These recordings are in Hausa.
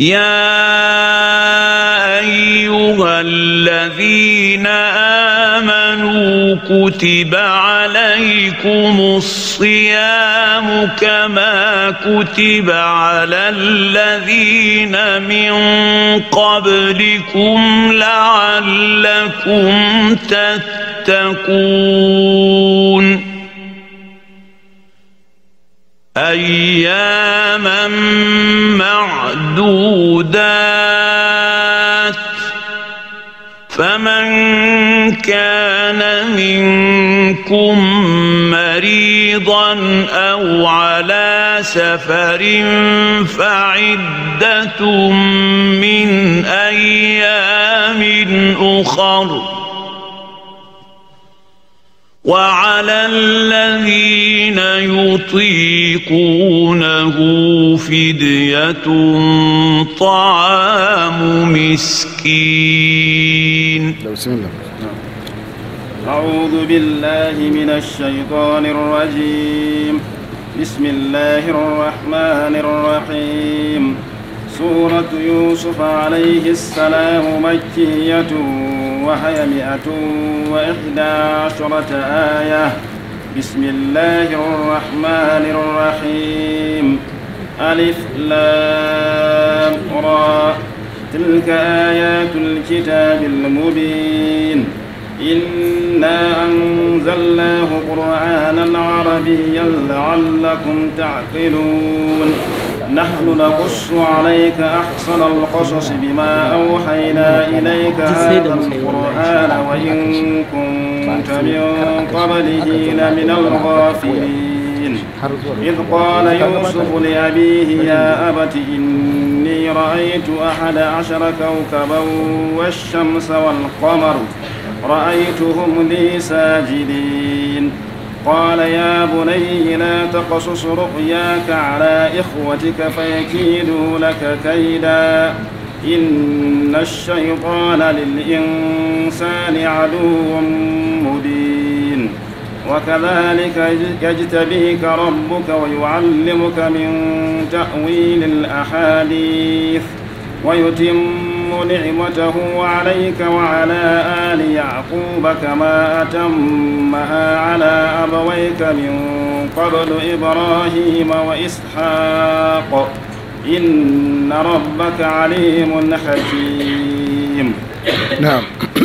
يا ايها الذين امنوا كتب عليكم الصيام كما كتب على الذين من قبلكم لعلكم تتقون اياما معدودات فمن كان منكم مريضا او على سفر فعده من ايام اخر وعلى الذين يطيقونه فدية طعام مسكين بسم الله أعوذ بالله من الشيطان الرجيم بسم الله الرحمن الرحيم سورة يوسف عليه السلام مكية وهي مئة وإحدى عشرة آية بسم الله الرحمن الرحيم ألف لام را تلك آيات الكتاب المبين إنا أنزلناه قرآنا عربيا لعلكم تعقلون نحن نقص عليك أحسن القصص بما أوحينا إليك هذا القرآن وإن كنت من قبله لمن الغافلين إذ قال يوسف لأبيه يا أبت إني رأيت أحد عشر كوكبا والشمس والقمر رأيتهم لي ساجدين قال يا بني لا تقصص رؤياك على إخوتك فيكيدوا لك كيدا إن الشيطان للإنسان عدو مبين وكذلك يجتبيك ربك ويعلمك من تأويل الأحاديث ويتم نعمته عليك وعلى آل يعقوب كما أتمها على أبويك من قبل إبراهيم وإسحاق إن ربك عليم حكيم نعم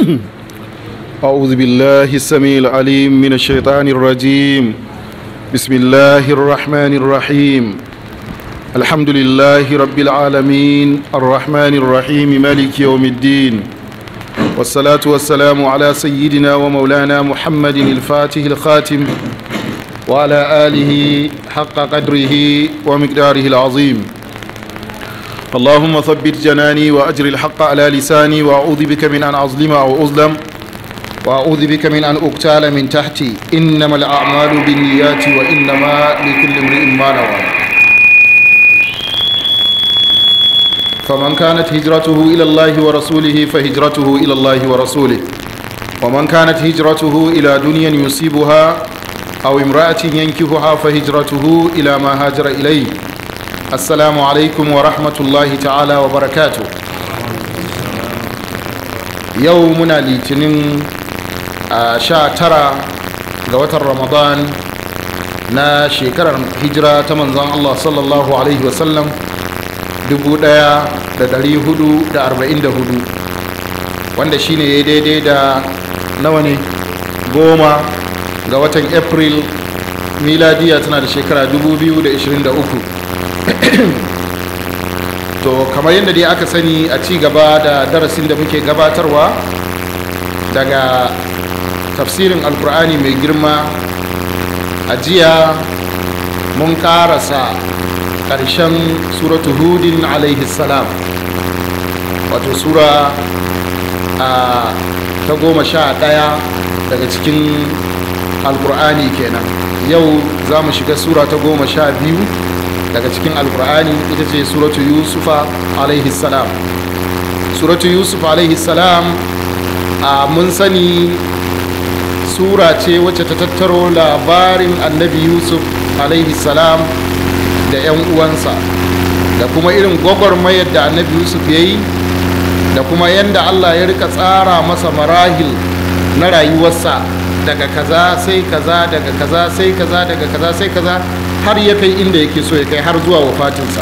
أعوذ بالله السميع العليم من الشيطان الرجيم بسم الله الرحمن الرحيم الحمد لله رب العالمين الرحمن الرحيم مالك يوم الدين والصلاة والسلام على سيدنا ومولانا محمد الفاتح الخاتم وعلى آله حق قدره ومقداره العظيم اللهم ثبت جناني وأجر الحق على لساني وأعوذ بك من أن أظلم أو أظلم وأعوذ بك من أن أقتال من تحتي إنما الأعمال بالنيات وإنما لكل امرئ ما نوى فمن كانت هجرته إلى الله ورسوله فهجرته إلى الله ورسوله ومن كانت هجرته إلى دنيا يصيبها أو امرأة ينكفها فهجرته إلى ما هاجر إليه السلام عليكم ورحمة الله تعالى وبركاته يومنا لتنين sha tara ga watan ramadan na shekarar hijira ta manzon Allah sallallahu alaihi wasallam 1444 wanda shine ya daidai da nawa ne goma ga watan april miladiya tana da shekara 2023 to kamar yadda dai aka sani a ci gaba da darasin da muke gabatarwa daga tafsirin alkur'ani mai girma a jiya mun karasa ƙarshen suratu hudin alaihi salam wato sura a ta goma sha ɗaya daga cikin alkur'ani kenan yau za mu shiga sura ta goma sha biyu daga cikin alkur'ani ita ce suratu yusufa alaihi salam suratu yusuf alaihi salam a mun sani sura ce wacce ta tattaro labarin annabi yusuf alaihi salam da 'yan uwansa da kuma irin gwagwarmayar da annabi yusuf ya yi da kuma yadda allah ya rika tsara masa marahil na rayuwarsa daga kaza sai kaza daga kaza sai kaza daga kaza sai kaza har ya kai inda yake so ya kai har zuwa wafatinsa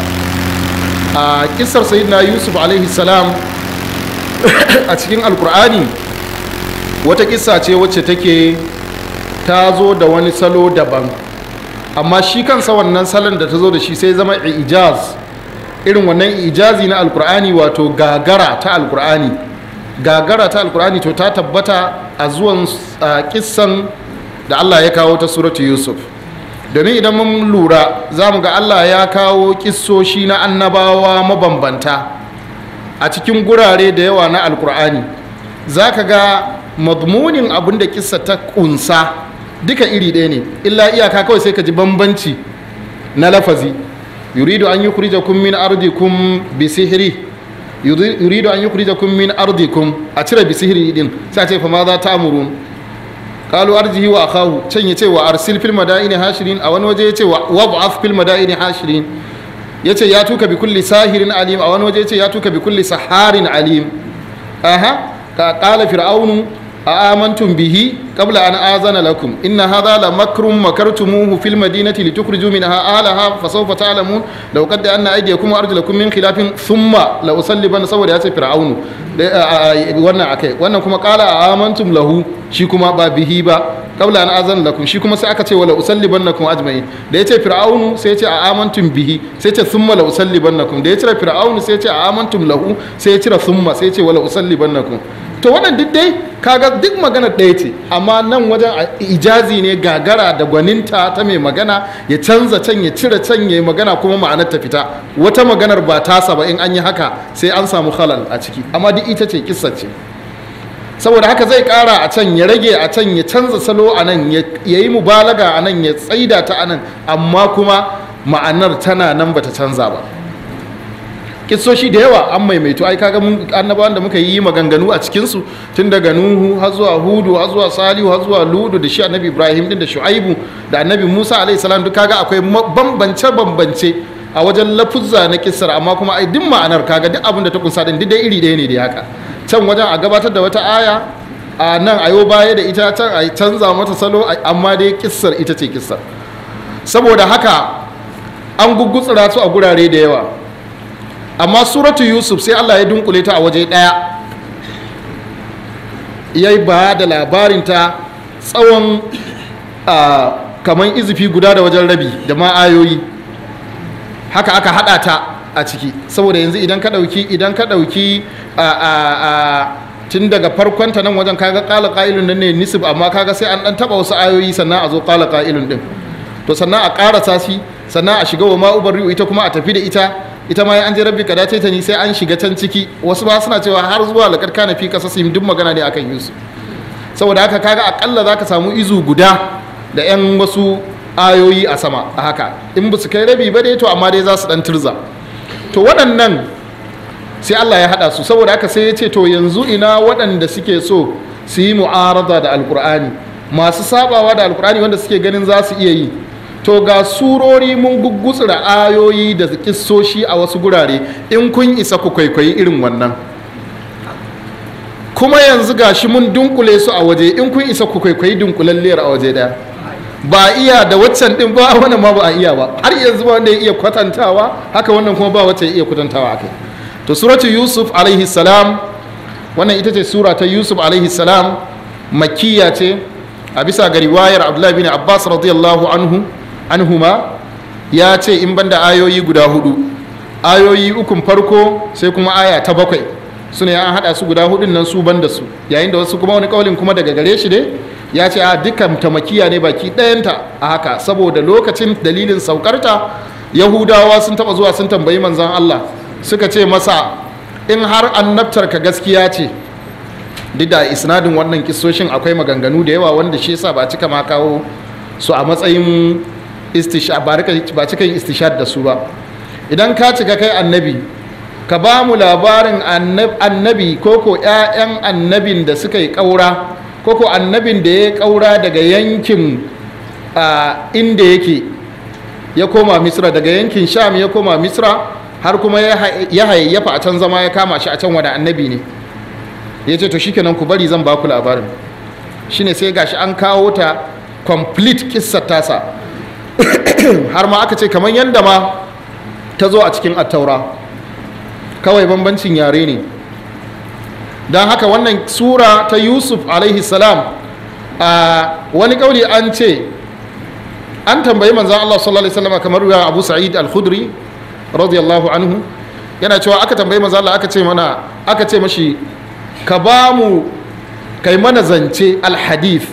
a kisar sayyidina yusuf alaihi salam a cikin alkur'ani wata kissa ce wacce take ta zo da wani salo daban amma shi kansa wannan salon da ta zo da shi sai zama ijaz irin wannan ijazi na alkur'ani wato gagara ta alkur'ani gagara ta alkur'ani to ta tabbata a zuwan kissan da allah ya kawo ta suratu yusuf domin idan mun lura za mu ga allah ya kawo kissoshi na annabawa mabambanta a cikin gurare da yawa na alkur'ani za ka ga madmunin abin da kissa ta kunsa duka iri ɗaya ne illa iyaka kawai sai ka ji bambanci na lafazi yuridu an yukhrijakum min ardikum bi sihri yuridu an yukhrijakum min ardikum a cire bi sihri din sai ce fa ma za ta'murun qalu arjihi wa akahu can yace wa arsil fil madaini hashirin a wani waje yace wa wab'ath fil madaini hashirin yace ya tuka bi kulli sahirin alim a wani waje yace ya tuka bi kulli saharin alim aha ka qala fir'aunu آمنتم به قبل أن آذن لكم إن هذا لمكر مكرتموه في المدينة لتخرجوا منها أهلها فسوف تعلمون لو قد أن أيديكم وأرجلكم من خلاف ثم لأصلبن صور يا فرعون wannan akai wannan kuma qala amantum lahu shi kuma ba bihi ba qabla an azan lakum shi kuma sai aka ce wala usallibannakum ajma'in da yace fir'aunu sai yace a amantum bihi sai yace thumma la usallibannakum da yace fir'aunu sai yace a amantum lahu sai ya cire thumma sai yace wala usallibannakum to wannan duk dai kaga duk magana ɗaya ce amma nan wajen ijazi ne gagara da gwaninta ta mai magana ya canza can ya cire can ya magana kuma ma'anar ta fita wata maganar ba tasa ba in an yi haka sai an samu halal a ciki amma duk ita ce kissa ce saboda haka zai kara a can ya rage a can ya canza salo a nan ya yi mubalaga a nan ya tsaida ta a nan amma kuma ma'anar tana nan bata canza ba kissoshi da yawa an maimaito ai kaga mun annabawan da muka yi maganganu a cikin su tun daga nuhu har zuwa hudu har zuwa salihu har zuwa ludu da shi annabi ibrahim din da shu'aibu da annabi musa alaihi salam duk kaga akwai bambance bambance a wajen lafuzza na kissar amma kuma ai duk ma'anar kaga duk abin da ta kunsa din duk dai iri ɗaya ne da haka can wajen a gabatar da wata aya a nan ayo baya da ita can a canza mata salo amma dai kissar ita ce kissar saboda haka an gugutsura su a gurare da yawa amma suratu yusuf sai allah ya dunkule ta a waje ɗaya ya yi ba da labarinta tsawon kamar izifi guda da wajen rabi da ma ayoyi haka aka haɗa ta a ciki saboda yanzu idan ka ɗauki idan ka ɗauki tun daga farkonta nan wajen kaga ƙala ƙa'ilun nan ne nisib amma kaga sai an ɗan taɓa wasu ayoyi sannan a zo ƙala ƙa'ilun ɗin to sannan a ƙarasa shi sannan a shiga wa ma'ubar ita kuma a tafi da ita ita ma an je rabbi ka dace ta ni sai an shiga can ciki wasu ba suna cewa har zuwa lakar kana fi kasa duk magana ne akan yusuf saboda haka kaga akalla za ka samu izu guda da yan wasu ayoyi a sama a haka in ba su kai rabi ba dai to amma dai za su dan turza to waɗannan sai Allah ya haɗa su saboda haka sai ya ce to yanzu ina waɗanda suke so su yi mu'arada da alkur'ani masu sabawa da alkur'ani wanda suke ganin za su iya yi to ga surori mun gugutsura ayoyi da kissoshi a wasu gurare in kun isa ku kwaikwayi irin wannan kuma yanzu gashi mun dunkule su a waje in kun isa ku kwaikwayi dunkulalliyar a waje daya ba iya da waccan din ba wannan ma ba a iya ba har yanzu ba wanda ya iya kwatantawa haka wannan kuma ba wacce ya iya kwatantawa akai to suratu yusuf alaihi salam wannan ita ce sura ta yusuf alaihi salam makkiya ce a bisa ga riwayar abdullahi bin abbas radiyallahu anhu anhuma ya ce in banda ayoyi guda hudu ayoyi ukun farko sai kuma aya ta bakwai su ne an haɗa su guda hudun nan su banda su yayin da wasu kuma wani kaulin kuma daga gare shi ne ya ce a dukkan tamakiya ne baki ɗayanta a haka saboda lokacin dalilin saukarta yahudawa sun taɓa zuwa sun tambayi manzan allah suka ce masa in har annabtar ka gaskiya ce duk da isnadin wannan kisoshin akwai maganganu da yawa wanda shi yasa ba cika ma kawo su a matsayin ba cika yin istishad da su ba idan ka cika kai annabi ka ba mu labarin annabi ko ko 'ya'yan annabin da suka yi ƙaura ko ko annabin da ya ƙaura daga yankin inda yake ya koma misra daga yankin sham ya koma misra har kuma ya hayayyafa a can zama ya kama shi a can wani annabi ne ya ce to shikenan ku bari zan ba ku labarin shine sai gashi an kawo ta complete kissar tasa har ma aka ce kamar yadda ma ta zo a cikin attaura kawai bambancin yare ne don haka wannan sura ta yusuf alaihi salam a wani kauli an ce an tambayi manzan Allah sallallahu alaihi wasallam kamar ruwa Abu Sa'id al-Khudri radiyallahu anhu yana cewa aka tambayi manzan Allah aka ce mana aka ce mashi ka ba mu kai mana zance al-hadith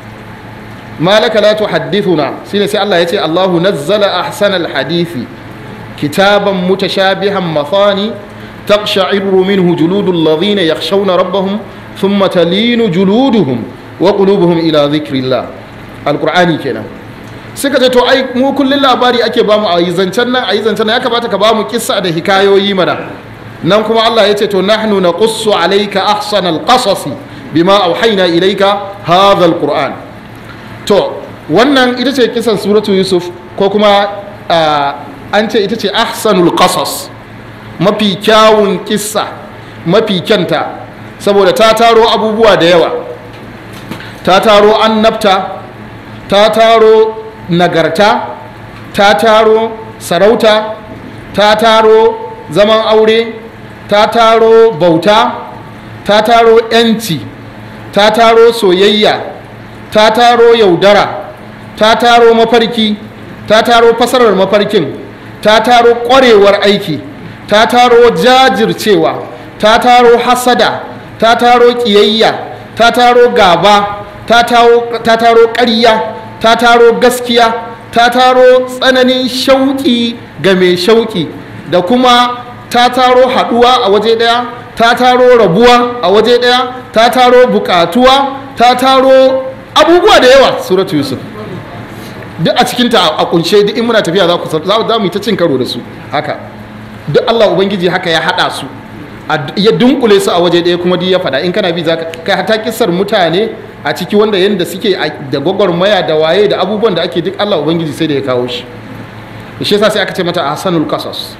malaka la tuhaddithuna shine sai Allah ya ce Allahu nazzala ahsana al-hadithi kitaban mutashabihan mathani taqsha'iru minhu juludul ladhina yakhshawna rabbahum thumma talinu juluduhum wa qulubuhum ila dhikrillah al-qur'ani kenan suka ce to ai mu kullun labari ake ba mu a yi zancen nan a yi zancen nan ya kamata ka ba mu kissa da hikayoyi mana nan kuma Allah ya ce to nahnu naqussu alayka ahsana alqasasi bima auhayna ilayka hadha alquran to wannan ita ce kisan suratu yusuf ko kuma an ce ita ce ahsanul qasas mafi kyawun kissa mafi kyanta saboda ta taro abubuwa da yawa ta taro annabta ta taro nagarta ta taro sarauta ta taro zaman aure ta taro bauta ta taro 'yanci ta taro soyayya ta taro yaudara ta taro mafarki ta taro fasarar mafarkin ta taro ƙwarewar aiki ta taro jajircewa ta taro hasada ta taro ƙiyayya ta taro gaba ta taro ƙarya ta taro gaskiya ta taro tsananin shauƙi ga mai shauƙi da kuma ta taro haɗuwa a waje ɗaya ta taro rabuwa a waje ɗaya ta taro buƙatuwa ta taro abubuwa da yawa suratu yusuf duk a cikinta a kunshe duk in muna tafiya za ku za mu yi ta cin karo da su haka duk Allah ubangiji haka ya haɗa su ya dunkule su a waje ɗaya kuma duk ya faɗa in kana bi za ka kai hata kisar mutane a ciki wanda yadda suke da gwagwarmaya da waye da abubuwan da ake duk Allah ubangiji sai da ya kawo shi shi yasa sai aka ce mata ahsanul qasas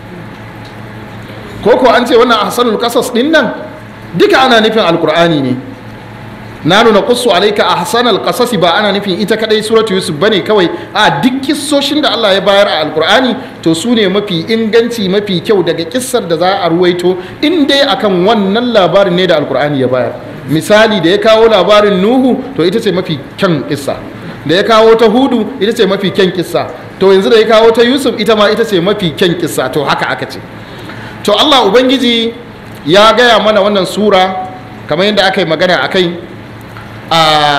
ko ko an ce wannan ahsanul qasas din nan duka ana nufin alqur'ani ne na nuna qussu alayka ahsanal qasas ba ana nufin ita kadai suratu yusuf bane kawai a duk kissoshin da Allah ya bayar a alqur'ani to su ne mafi inganci mafi kyau daga kissar da za a ruwaito in dai akan wannan labarin ne da alqur'ani ya bayar misali da ya kawo labarin nuhu to ita ce mafi kyan kissa da ya kawo ta hudu ita ce mafi kyan kissa to yanzu da ya kawo ta yusuf ita ma ita ce mafi kyan kissa to haka aka ce to allah ubangiji ya gaya mana wannan sura kamar yadda aka yi magana a kai a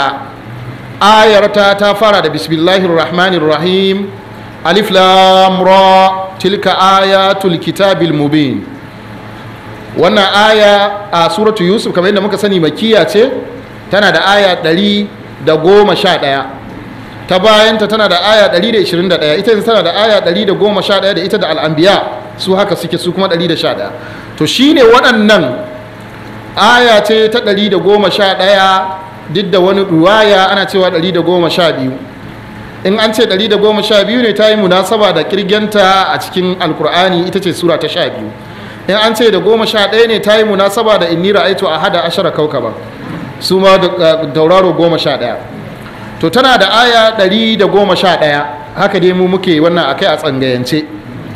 ayarta ta fara da bismillahir rahmanir rahim alif lam ra tilka ayatul kitabil mubin wannan aya a suratu yusuf kamar yadda muka sani makiya ce tana da aya ɗari da goma sha ɗaya ta bayanta tana da aya ɗari da ishirin da ɗaya ita tana da aya ɗari da goma sha ɗaya da ita da al'ambiya su haka suke su kuma ɗari da sha ɗaya to shine waɗannan aya ce ta ɗari da goma sha ɗaya duk da wani ruwaya ana cewa ɗari da goma sha biyu in an ce ɗari da goma sha biyu ne ta yi munasaba da kirgenta a cikin alkur'ani ita ce sura ta sha biyu in an ce da goma sha ɗaya ne ta yi munasaba da inni ra'aitu a hada ashara kaukaba su ma da tauraro goma sha ɗaya to tana da aya ɗari da goma sha ɗaya haka dai mu muke wannan akai a tsangayance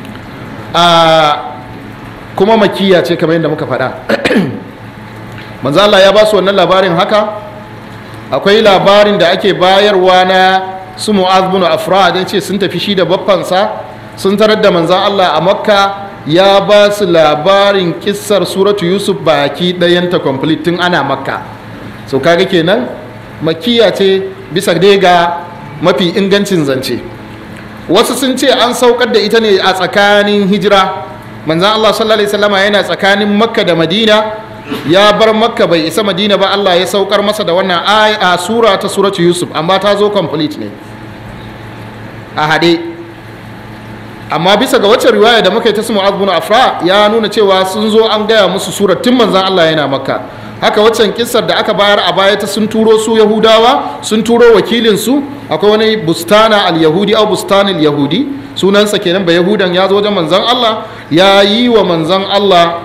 a kuma makiya ce kamar yadda muka faɗa manzo Allah ya ba su wannan labarin haka akwai labarin da ake bayarwa na su mu'az bin afra da ce sun tafi shi da baffansa sun tarar da manzan Allah a makka ya ba su labarin kissar suratu yusuf baki ɗayanta complete tun ana makka so kaga kenan makiya ce bisa dai ga mafi ingancin zance wasu sun ce an saukar da ita ne a tsakanin hijira manzan Allah sallallahu alaihi wasallama yana tsakanin makka da madina ya bar makka bai isa madina ba Allah ya saukar masa da wannan a sura ta suratu yusuf amma ta zo complete ne a hade amma bisa ga wacce riwaya da muka yi ta su mu'az bin afra ya nuna cewa sun zo an gaya musu surar tun manzan Allah yana makka haka waccan kissar da aka bayar a baya ta sun turo su yahudawa sun turo wakilin su akwai wani bustana al yahudi au bustanil yahudi sunansa kenan ba yahudan ya zo wajen manzon Allah ya yi wa manzon Allah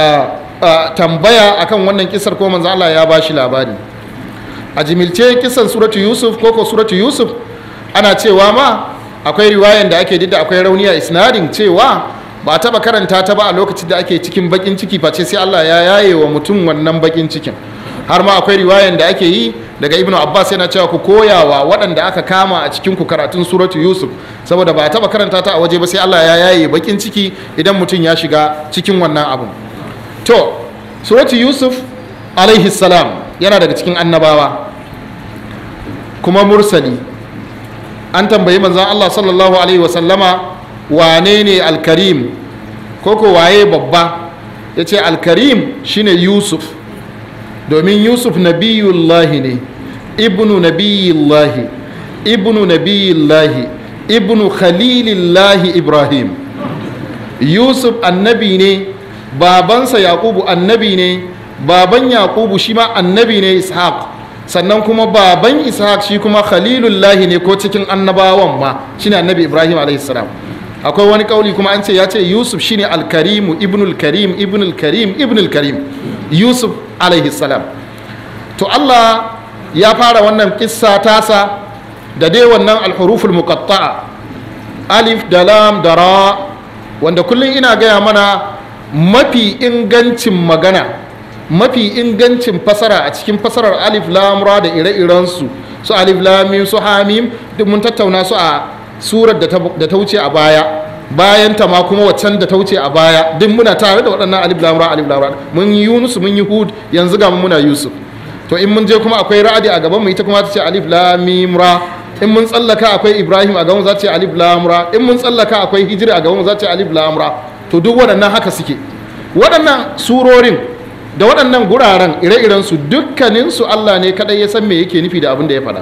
tambaya akan wannan kisar ko manzon Allah ya ba shi labari a jimilce kisan suratu yusuf ko ko suratu yusuf ana cewa ma akwai riwayan da ake didda akwai rauni a isnadin cewa ba taba karanta ta ba a lokacin da ake cikin bakin ciki face sai Allah ya yaye wa mutum wannan bakin cikin har ma akwai riwayan da ake yi daga ibnu abbas yana cewa ku koyawa waɗanda aka kama a cikin ku karatun suratu yusuf saboda ba taba karanta ta a waje ba sai Allah ya yaye bakin ciki idan mutum ya shiga cikin wannan abun to suratu yusuf alaihi salam yana daga cikin annabawa kuma mursali an tambayi manzan Allah sallallahu alaihi wasallama wane ne alkarim ko ko waye babba ya ce alkarim shine yusuf domin yusuf nabiyullahi ne ibnu nabiyullahi ibnu nabiyullahi ibnu khalilillahi ibrahim yusuf annabi ne babansa yakubu annabi ne baban yakubu shi ma annabi ne ishaq sannan kuma baban ishaq shi kuma khalilullahi ne ko cikin annabawan ma shine annabi ibrahim alaihissalam akwai wani kauli kuma an ce ya ce yusuf shine alkarimu ibnul karim ibnul karim ibnul karim yusuf alaihissalam to allah ya fara wannan kissa tasa da dai wannan alhuruful muqatta'a alif da lam da ra wanda kullum ina gaya mana mafi ingancin magana mafi ingancin fasara a cikin fasarar alif lamura da ire-irensu su alif lamim su hamim duk mun tattauna su a surar da ta wuce a baya bayan ta ma kuma waccan da ta wuce a baya duk muna tare da waɗannan alif lamura alif lamura mun yi yunus mun yi hud yanzu ga muna yusuf to in mun je kuma akwai ra'adi a gaban mu ita kuma ta ce alif lamim ra in mun tsallaka akwai ibrahim a gaban za ta ce alif lamura in mun tsallaka akwai hijiri a gaban za ta ce alif lamura to duk waɗannan haka suke waɗannan surorin da waɗannan guraren ire-irensu dukkaninsu Allah ne kaɗai ya san me yake nufi da abin da ya faɗa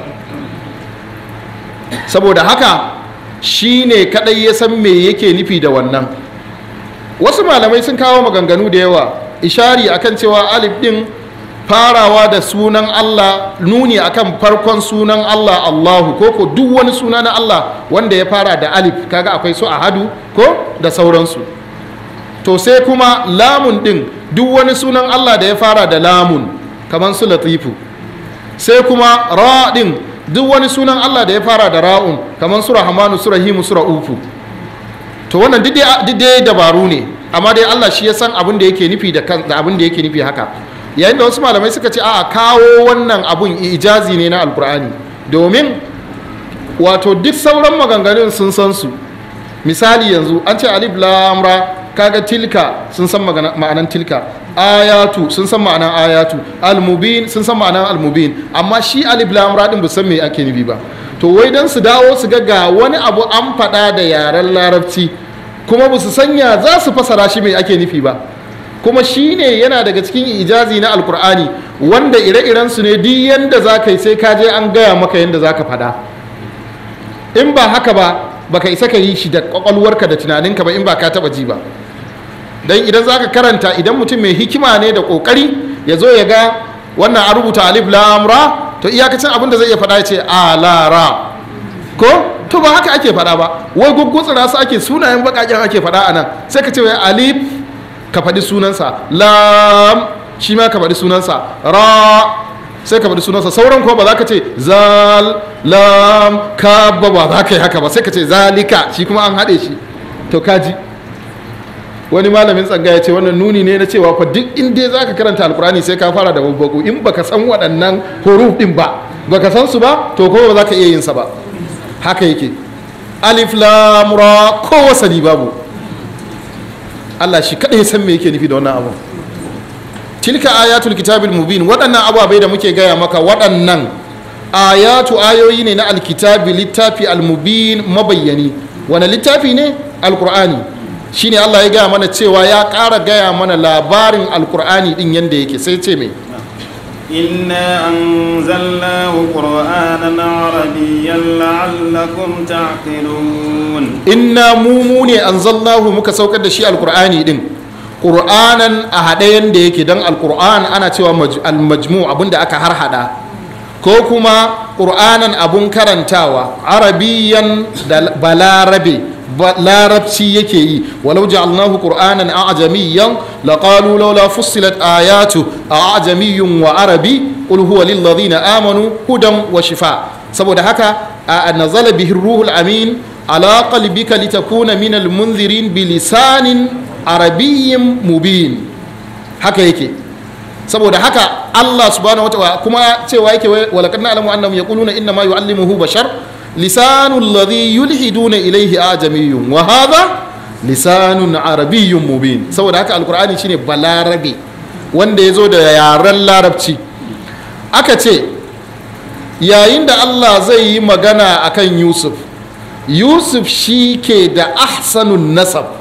saboda haka shi ne kaɗai ya san me yake nufi da wannan wasu malamai sun kawo maganganu da yawa ishari akan cewa alif ɗin farawa da sunan Allah nuni akan farkon sunan Allah Allahu ko ko duk wani suna na Allah wanda ya fara da alif kaga akwai su ahadu ko da sauransu to sai kuma lamun din duk wani sunan Allah da ya fara da lamun kamar su latifu sai kuma ra din duk wani sunan Allah da ya fara da ra'un kamar su rahmanu su rahimu su ra'ufu to wannan duk dai dabaru ne amma dai Allah shi ya san abin da yake nufi da abin da yake nufi haka yayin da wasu malamai suka ce a kawo wannan abun ijazi ne na alkur'ani domin wato duk sauran maganganun sun san su misali yanzu an ce alif lamra kaga tilka sun san ma'anan tilka ayatu sun san ma'anan ayatu almubin sun san ma'anan almubin amma shi alif lam ra din bu san me ake nufi ba to wai dan su dawo su ga ga wani abu an faɗa da yaren larabci kuma ba su sanya za su fasara shi me ake nufi ba kuma shi ne yana daga cikin ijazi na alkur'ani wanda ire-iren su ne duk yanda za ka yi sai ka je an gaya maka yanda za ka faɗa in ba haka ba baka isa ka yi shi da kwakwalwarka da tunaninka ba in ba ka taba ji ba dan idan zaka karanta idan mutum mai hikima ne da kokari ya zo ya ga wannan a rubuta alif lam ra to iyakacin abin da zai iya faɗa ya ce a la ra ko to ba haka ake faɗa ba wai guggutsura su ake sunayen bakaken ake faɗa a nan sai ka ce wai alif ka faɗi sunansa lam shi ma ka faɗi sunansa ra sai ka faɗi sunansa sauran kuma ba za ka ce zal lam ka ba ba za ka yi haka ba sai ka ce zalika shi kuma an haɗe shi to kaji wani malamin tsanga ya ce wannan nuni ne na cewa fa duk in dai za ka karanta alkurani sai ka fara da babbaku in baka san waɗannan huruf ɗin ba baka san su ba to kuma ba za ka iya yin sa ba haka yake alif lam ra ko wasali babu Allah shi kaɗai san me yake nufi da wannan abu tilka ayatul kitabil mubin waɗannan ababai da muke gaya maka waɗannan ayatu ayoyi ne na alkitabi littafi almubin mabayyani wani littafi ne alkur'ani shine Allah ya gaya mana cewa ya ƙara gaya mana labarin alkur'ani ɗin yadda yake sai ce mai إنا أنزلناه قرآنا عربيا لعلكم تعقلون inna mu mu ne anzalnahu muka saukar da shi alkur'ani din qur'anan a haɗe yanda yake don alkur'an ana cewa maj- almajmu abinda aka harhaɗa ko kuma qur'anan abun karantawa arabiyan da balarabe ba larabci yake yi walau ja'alnahu qur'anan a'jamiyyan laqalu laula fussilat ayatu a'jamiyyun wa arabi qul huwa lil ladina amanu hudan wa shifa saboda haka a nazala bihi ruhul amin ala qalbika litakuna min al munzirin bi lisanin arabiyyin mubin haka yake saboda haka Allah subhanahu wataala kuma cewa yake walaqad na'lamu annahum yaquluna inna ma yu'allimuhu bashar lisanul ladhi yulhiduna ilayhi ajamiyyun wa hadha lisanun arabiyyun mubin saboda haka alqur'ani shine balarabe wanda yazo da yaren larabci aka ce yayin da Allah zai yi magana akan Yusuf Yusuf shi ke da ahsanun nasab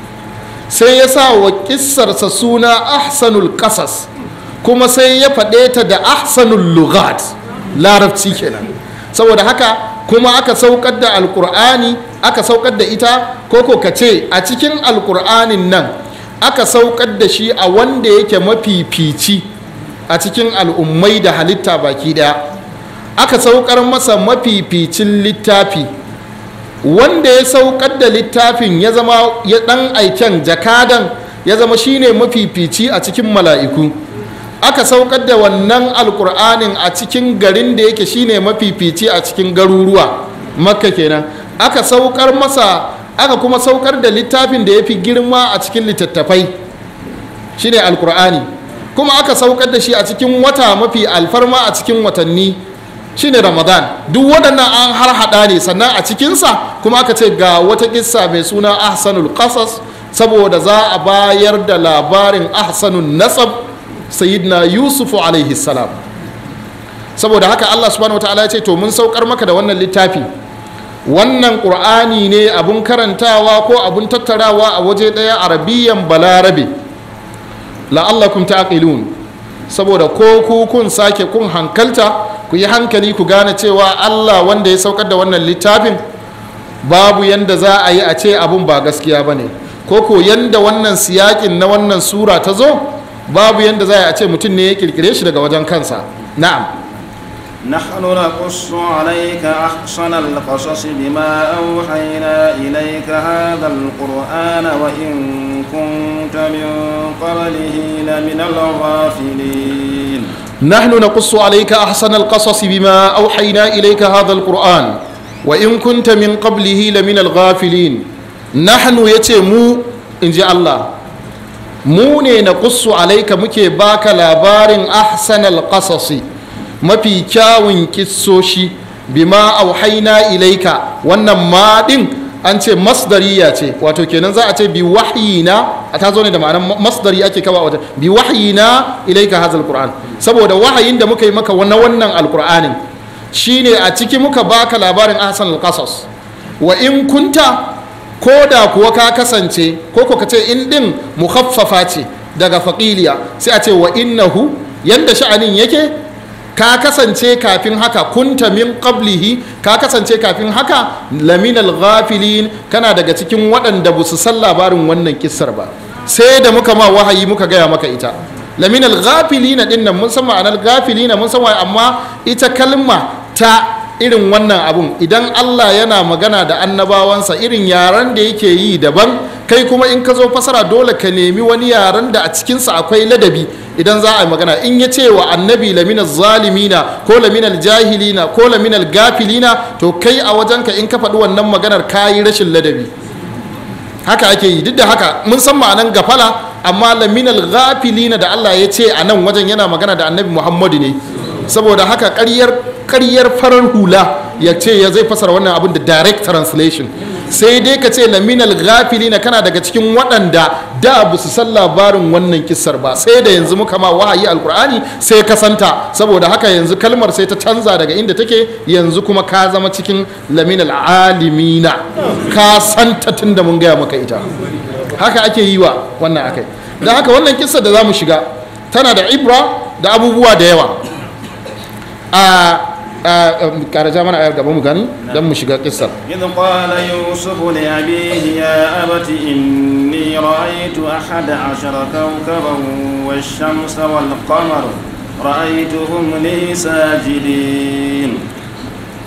sai ya sa wa kissarsa suna ahsanul qasas kuma sai ya faɗe ta da ahsanul lughat larabci kenan saboda haka kuma aka saukar da alkur'ani aka saukar da ita koko ka ce a cikin alkur'anin nan aka saukar da shi a wanda yake mafifici a cikin al'ummai da halitta baki daya aka saukar masa mafificin littafi wanda ya saukar da littafin ya zama ya dan aiken jakadan ya zama shine mafifici a cikin mala'iku aka saukar da wannan alkur'anin a cikin garin da yake shine mafifici a cikin garuruwa makka kenan aka saukar masa aka kuma saukar da littafin da ya fi girma a cikin littattafai shine alkur'ani kuma aka saukar da shi a cikin wata mafi alfarma a cikin watanni shine ramadan duk waɗannan an har hada ne sannan a cikinsa kuma aka ce ga wata kissa mai suna ahsanul qasas saboda za a bayar da labarin ahsanun nasab sayyidina yusufu alaihi salam saboda haka allah subhanahu wa ta'ala ya ce to mun saukar maka da wannan littafi wannan ƙur'ani ne abun karantawa ko abun tattarawa a waje ɗaya arabiyan balarabe la'allakum taqilun saboda ko ku kun sake kun hankalta ku yi hankali ku gane cewa allah wanda ya saukar da wannan littafin babu yanda za a yi a ce abun ba gaskiya ba ne ko ko yanda wannan siyakin na wannan sura ta zo babu yanda za a ce mutum ne ya kirkire shi daga wajen kansa na'am نحن نقص عليك أحسن القصص بما أوحينا إليك هذا القرآن وإن كنت من قبله لمن الغافلين نحن نقص عليك أحسن القصص بما أوحينا إليك هذا القرآن وإن كنت من قبله لمن الغافلين نحن يتمو إن جاء الله mu ne na kusu alaika muke baka labarin ahsanal qasasi mafi kyawun kissoshi bima auhaina ilaika wannan ma din an ce masdariya ce wato kenan za a ce bi wahyina a ta zo ne da ma'anar masdari ake kawa wata bi wahyina ilaika hazal qur'an saboda wahayin da muka yi maka wannan wannan alqur'anin shine a ciki muka baka labarin ahsanal qasas wa in kunta ko da kuwa ka kasance ko ko ka ce in din mukhaffafa ce daga faƙiliya sai a ce wa innahu yanda sha'anin yake ka kasance kafin haka kunta min qablihi ka kasance kafin haka laminal ghafilin kana daga cikin waɗanda ba su san labarin wannan kissar ba sai da muka ma wahayi muka gaya maka ita laminal ghafilina din nan mun san ma'anar ghafilina mun san amma ita kalma ta irin wannan abun idan Allah yana magana da annabawansa irin yaren da yake yi daban kai kuma in ka zo fasara dole ka nemi wani yaren da a cikinsa akwai ladabi idan za a yi magana in ya ce wa annabi laminal zalimina ko laminal jahilina ko laminal gafilina to kai a wajenka in ka faɗi wannan maganar ka yi rashin ladabi haka ake yi duk da haka mun san ma'anan gafala amma laminal gafilina da Allah ya ce a nan wajen yana magana da annabi Muhammadu ne saboda haka ƙaryar karyar farar hula ya ce ya zai fasara wannan abin da direct translation sai dai ka ce laminal gafili na kana daga cikin waɗanda da ba su san labarin wannan kissar ba sai da yanzu muka ma wahayi alkur'ani sai ka santa saboda haka yanzu kalmar sai ta canza daga inda take yanzu kuma ka zama cikin laminal alimina ka santa tun da mun gaya maka ita haka ake yi wa wannan akai don haka wannan kissar da za mu shiga tana da ibra da abubuwa da yawa a karaja mana ayar gaba mu gani don mu shiga kissar إذ قال يوسف لأبيه يا أبت إني رأيت أحد عشر كوكبا والشمس والقمر رأيتهم لي ساجدين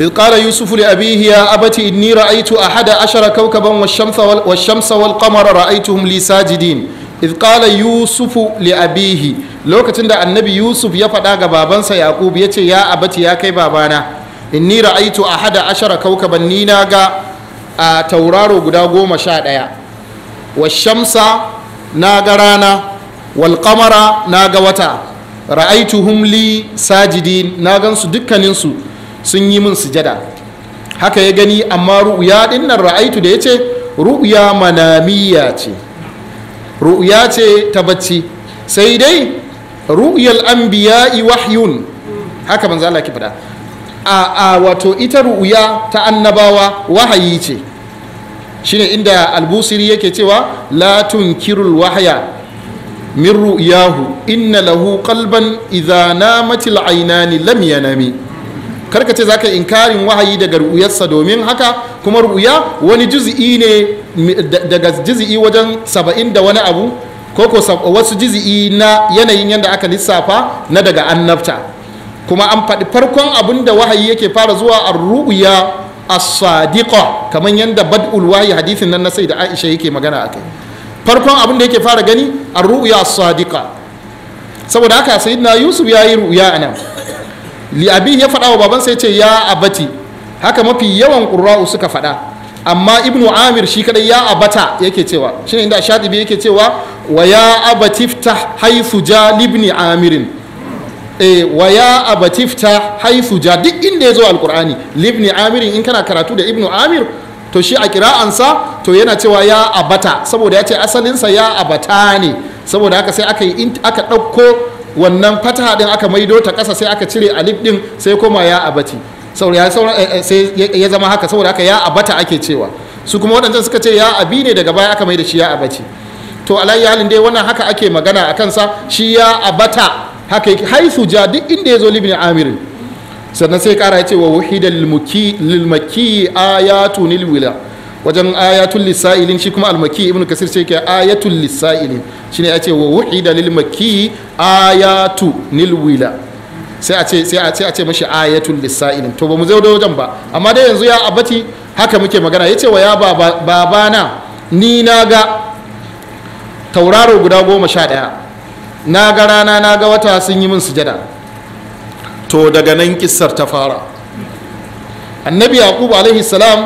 إذ قال يوسف لأبيه يا أبت إني رأيت أحد عشر كوكبا والشمس وال- والشمس والقمر رأيتهم لي ساجدين إذ قال يوسف لأبيه لو كتند النبي يوسف يفدا بابانسا يعقوب يتي يا أبت يا كي بابانا إني رأيت أحد عشر كوكبا نيناغا تورارو قدا قوم شاد والشمس ناغرانا والقمر ناغا وتا رأيتهم لي ساجدين ناغنسو دكانينسو sun yi min sujada haka ya gani amma ru'ya din nan ra'aitu da ya ce ru'ya manamiya ce ru'ya ce ta bacci sai dai ru'yal anbiya'i wahyun haka manzo Allah ki faɗa a a wato ita ru'ya ta annabawa wahayi ce shine inda albusiri yake cewa la tunkirul wahya min ru'yahu inna lahu qalban idha namatil aynani lam yanami karka ce zaka inkarin wahayi daga ru'uyarsa domin haka kuma ru'uya wani juzi'i ne daga juzi'i wajen saba'in da wani abu ko ko wasu juzi'i na yanayin yadda aka lissafa na daga annabta kuma an faɗi farkon abin da wahayi yake fara zuwa a ru'uya as-sadiqa kamar yadda bad'ul wahayi hadithin nan na sai da Aisha yake magana akai farkon abin da yake fara gani a ru'uya as-sadiqa saboda haka sayyidina Yusuf yayi ru'uya anan li'abi ya faɗa wa babansa ya ce ya abati haka mafi yawan ƙurra'u suka faɗa amma ibnu amir shi kadai ya abata yake cewa shine inda shatibi yake cewa wa ya abati ftah haythu ja libni amirin eh wa ya abati ftah haythu ja duk inda ya zo alqur'ani libni amirin in kana karatu da ibnu amir to shi a kira'ansa to yana cewa ya abata saboda ya ce asalinsa ya abata ne saboda haka sai aka yi aka ɗauko wannan fataha din aka maido ta ƙasa sai aka cire alif din sai koma ya abati sai ya zama haka saboda haka ya abata ake cewa su kuma waɗancan suka ce ya abi ne daga baya aka mai da shi ya abati to alayyi halin dai wannan haka ake magana a kansa shi ya abata haka yake haisu ja duk inda ya zo libni amirin sannan sai kara ya ce wa wahida lilmaki ayatu nilwila wajen ayatul lisa'ilin shi kuma almaki ibnu kasir ce ke ayatul lisa'ilin shine ya ce wa wahida lilmaki ayatu nilwila sai a ce sai a ce a ce mashi ayatul lisa'ilin to ba mu zo da wajen ba amma dai yanzu ya abati haka muke magana yace wa ya babana ni na ga tauraro guda goma sha ɗaya na ga rana na ga wata sun yi min sujada to daga nan kissar ta fara annabi yaqub alaihi salam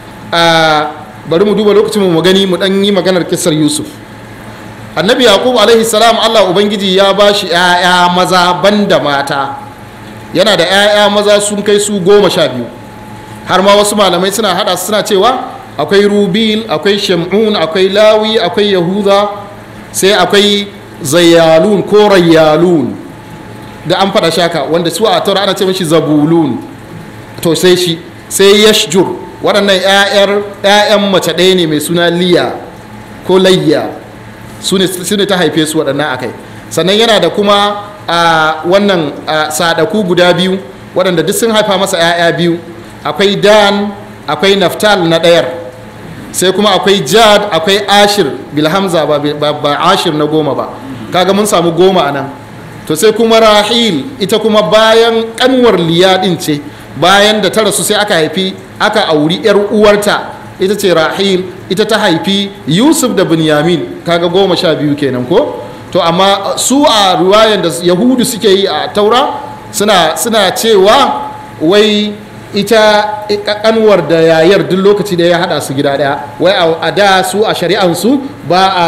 a bari mu duba lokacin mu gani mu dan yi maganar kissar yusuf annabi yaqub alaihi salam allah ubangiji ya ba shi 'ya'ya maza banda mata yana da 'ya'ya maza sun kai su goma sha biyu har ma wasu malamai suna hada suna cewa akwai rubil akwai shamun akwai lawi akwai yahuda sai akwai zayyalun ko rayyalun da an faɗa shaka wanda su a taura ana ce mashi zabulun to sai shi sai yashjur waɗannan 'ya'yan mace ɗaya ne mai suna liya ko layya su ne ta haife su waɗannan akai sannan yana da kuma a wannan sadaku guda biyu waɗanda duk sun haifa masa 'ya'ya biyu akwai dan akwai naftal na ɗayar sai kuma akwai jad akwai ashir bilhamza ba, ba ashir na goma ba kaga mun samu goma a nan to sai kuma rahil ita kuma bayan kanwar liyadin ce bayan da ta rasu sai aka haifi aka auri yar uwarta ita ce rahil ita ta haifi yusuf da binyamin kaga goma sha biyu kenan ko to amma su a ruwayan da yahudu suke yi a taura suna, suna cewa wai ita kanwar da yayar duk lokaci da ya hada su gida daya wai a da su a shari'ansu ba a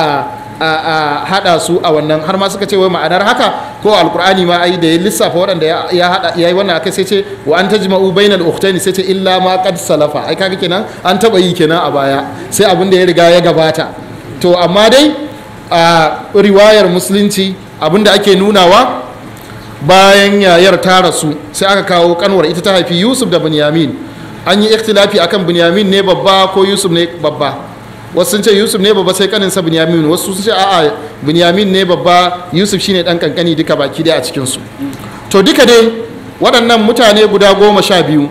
a hada su a wannan har ma suka ce wai ma'anar haka ko alkur'ani ma ai da ya lissafa waɗanda ya hada ya yi wannan akai sai ce wa an tajma'u bainal ukhtaini sai ce illa ma qad salafa ai kaga kenan an taba yi kenan a baya sai abin da ya riga ya gabata to amma dai a riwayar musulunci abin da ake nunawa bayan yayar ta rasu sai aka kawo kanwar ita ta haifi yusuf da binyamin an yi ikhtilafi akan binyamin ne babba ko yusuf ne babba wasu sun ce yusuf ne babba sai kaninsa binyamin wasu sun ce a'a binyamin ne babba yusuf shine dan kankani duka baki dai a cikin su to duka dai waɗannan mutane guda goma sha biyu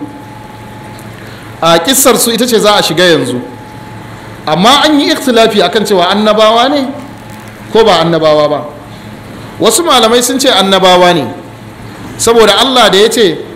a kissar su ita ce za a shiga yanzu amma an yi ikhtilafi akan cewa annabawa ne ko ba annabawa ba wasu malamai sun ce annabawa ne saboda allah da ya ce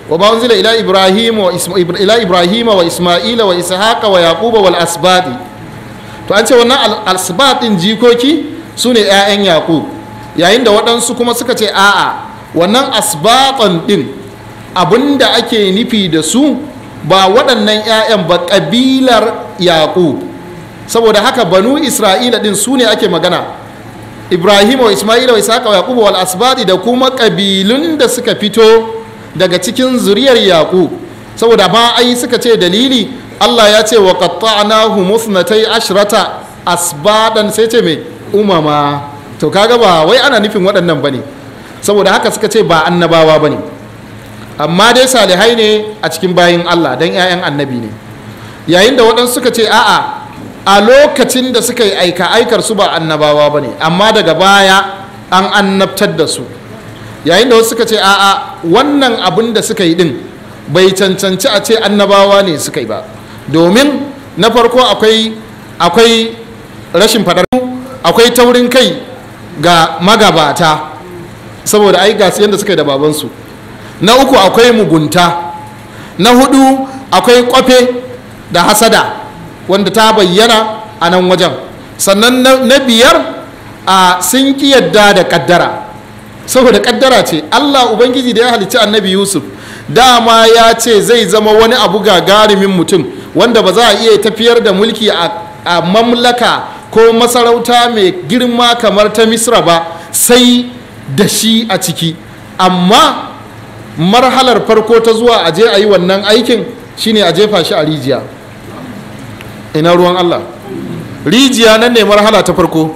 wa ba unzila ila ibrahim wa ila ibrahim wa isma'ila wa ishaqa wa yaquba wal asbadi to an ce wannan asbad din jikoki su ne 'ya'yan yaqub yayin da waɗansu kuma suka ce a'a wannan asbatan din abinda ake nufi da su ba waɗannan 'ya'yan ba ƙabilar yaqub saboda haka banu isra'ila din su ne ake magana ibrahim wa isma'ila wa ishaqa wa yaquba wal asbadi da kuma kabilun da suka fito daga cikin zuriyar yaqub saboda ma ai suka ce dalili Allah ya ce wa qatta'nahu musnatai ashrata asbadan sai ce me umama to kaga ba wai ana nufin waɗannan bane saboda haka suka ce ba annabawa bane amma dai salihai ne a cikin bayin Allah dan 'ya'yan annabi ne yayin da waɗansu suka ce a'a a lokacin da suka yi aika aikar su ba annabawa ba ne amma daga baya an annabtar da su yayin da wasu suka ce a'a wannan abin da suka yi din bai cancanci a ce annabawa ne suka yi ba domin na farko akwai akwai rashin fadar akwai taurin kai ga magabata saboda ai gasu yadda suka yi da babansu na uku akwai mugunta na hudu akwai kwafe da hasada wanda ta bayyana a nan wajen sannan na biyar a sun ki yadda da kaddara saboda kaddara ce allah ubangiji da ya halicci annabi yusuf dama ya ce zai zama wani abu gagarumin mutum wanda ba za a iya tafiyar da mulki a mamlaka ko masarauta mai girma kamar ta misra ba sai da shi a ciki amma marhalar farko ta zuwa a je a yi wannan aikin shine a jefa shi a rijiya ina ruwan Allah rijiya nan ne marhala ta farko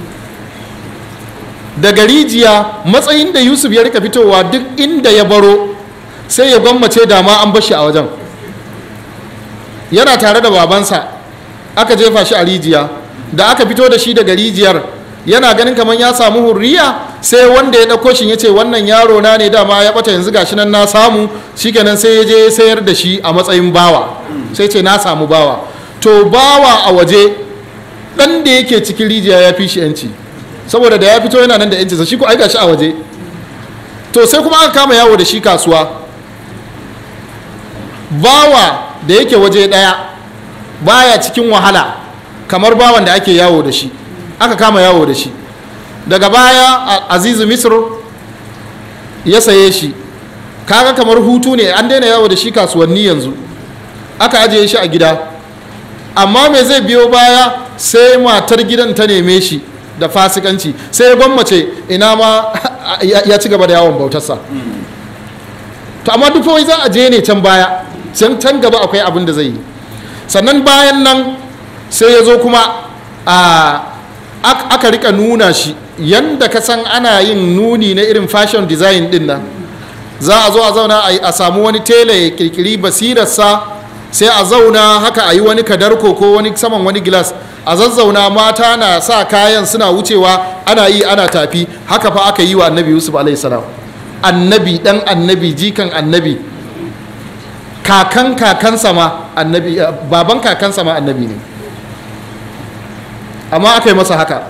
daga rijiya matsayin da yusuf ya rika fitowa duk inda ya baro sai ya gwammace dama an bashi a wajen yana tare da babansa aka jefa shi a rijiya da aka fito da shi daga rijiyar yana ganin kamar ya samu hurriya sai wanda ya ɗauko shi ya ce wannan yaro na ne dama ya ɓata yanzu gashi nan na samu shikenan sai ya je sayar da shi a matsayin bawa sai ce na samu bawa to bawa a waje dan da yake cikin rijiya ya fi shi yanci saboda da ya fito yana nan da yanci shi ko aika shi a waje to sai kuma aka kama yawo da shi kasuwa bawa da yake waje daya baya cikin wahala kamar bawan da ake yawo da shi aka kama yawo da shi daga baya azizu misr ya saye shi kaga kamar hutu ne an daina yawo da shi kasuwanni yanzu aka ajiye shi a gida amma me zai biyo baya sai matar gidan ta neme shi da fasikanci sai ya gwammace ina ma ya ci gaba da yawon bautarsa to amma duk wai za a je ne can baya can can gaba akwai abin da zai yi sannan bayan nan sai ya zo kuma a aka rika nuna shi yanda ka san ana yin nuni na irin fashion design din nan za a zo a zauna a samu wani tela ya kirkiri basirarsa sai a zauna haka a yi wani kadarko ko wani saman wani gilas a zazzauna mata na sa kayan suna wucewa ana yi ana tafi haka fa aka yi wa annabi yusuf salam annabi dan annabi jikan annabi kakan kakansa ma annabi baban kakansa ma annabi ne amma aka yi masa haka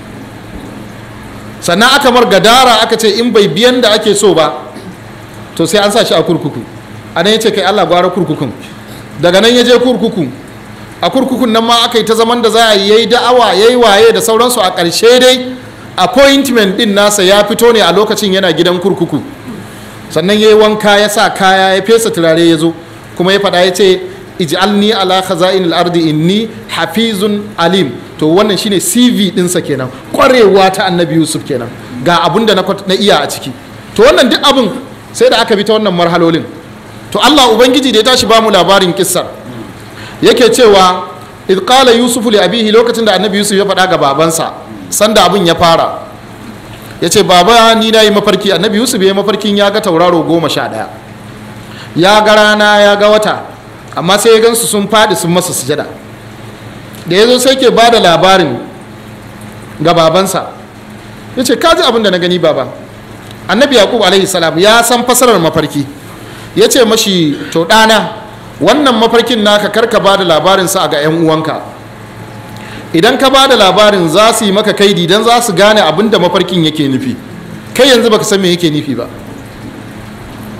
sannan aka mar gadara aka ce in bai biyan da ake so ba to sai an sa shi a kurkuku a nan ya ce kai allah gwara kurkukun daga nan ya je kurkuku a kurkukun nan ma aka yi ta zaman da za a yi da'awa ya yi waye da sauransu a ƙarshe dai appointment din nasa ya fito ne a lokacin yana gidan kurkuku sannan ya yi wanka ya sa kaya ya fesa turare ya zo kuma ya faɗa ya ce ij'alni ala khaza'in al-ardi inni hafizun alim to wannan shine CV dinsa kenan kwarewa ta annabi Yusuf kenan ga abun da na iya a ciki to wannan duk abun sai da aka bi ta wannan marhalolin to Allah ubangiji da ya tashi bamu labarin kissar yake cewa id qala yusufu li abihi lokacin da annabi yusuf ya faɗa ga babansa sanda abin ya fara ya ce baba ni na yi mafarki annabi yusuf ya yi mafarkin ya ga tauraro goma sha ɗaya ya ga rana ya ga wata amma sai ya gansu sun faɗi sun masa sujada da ya zo sai ke ba da labarin ga babansa ya ce kaji abin da na gani baba annabi yaqub alaihi salam ya san fasarar mafarki ya ce mashi to ɗana wannan mafarkin naka karka ba da labarinsa ga 'yan uwanka idan ka ba da labarin za su yi maka kaidi don za su gane abin da mafarkin yake nufi kai yanzu baka san me yake nufi ba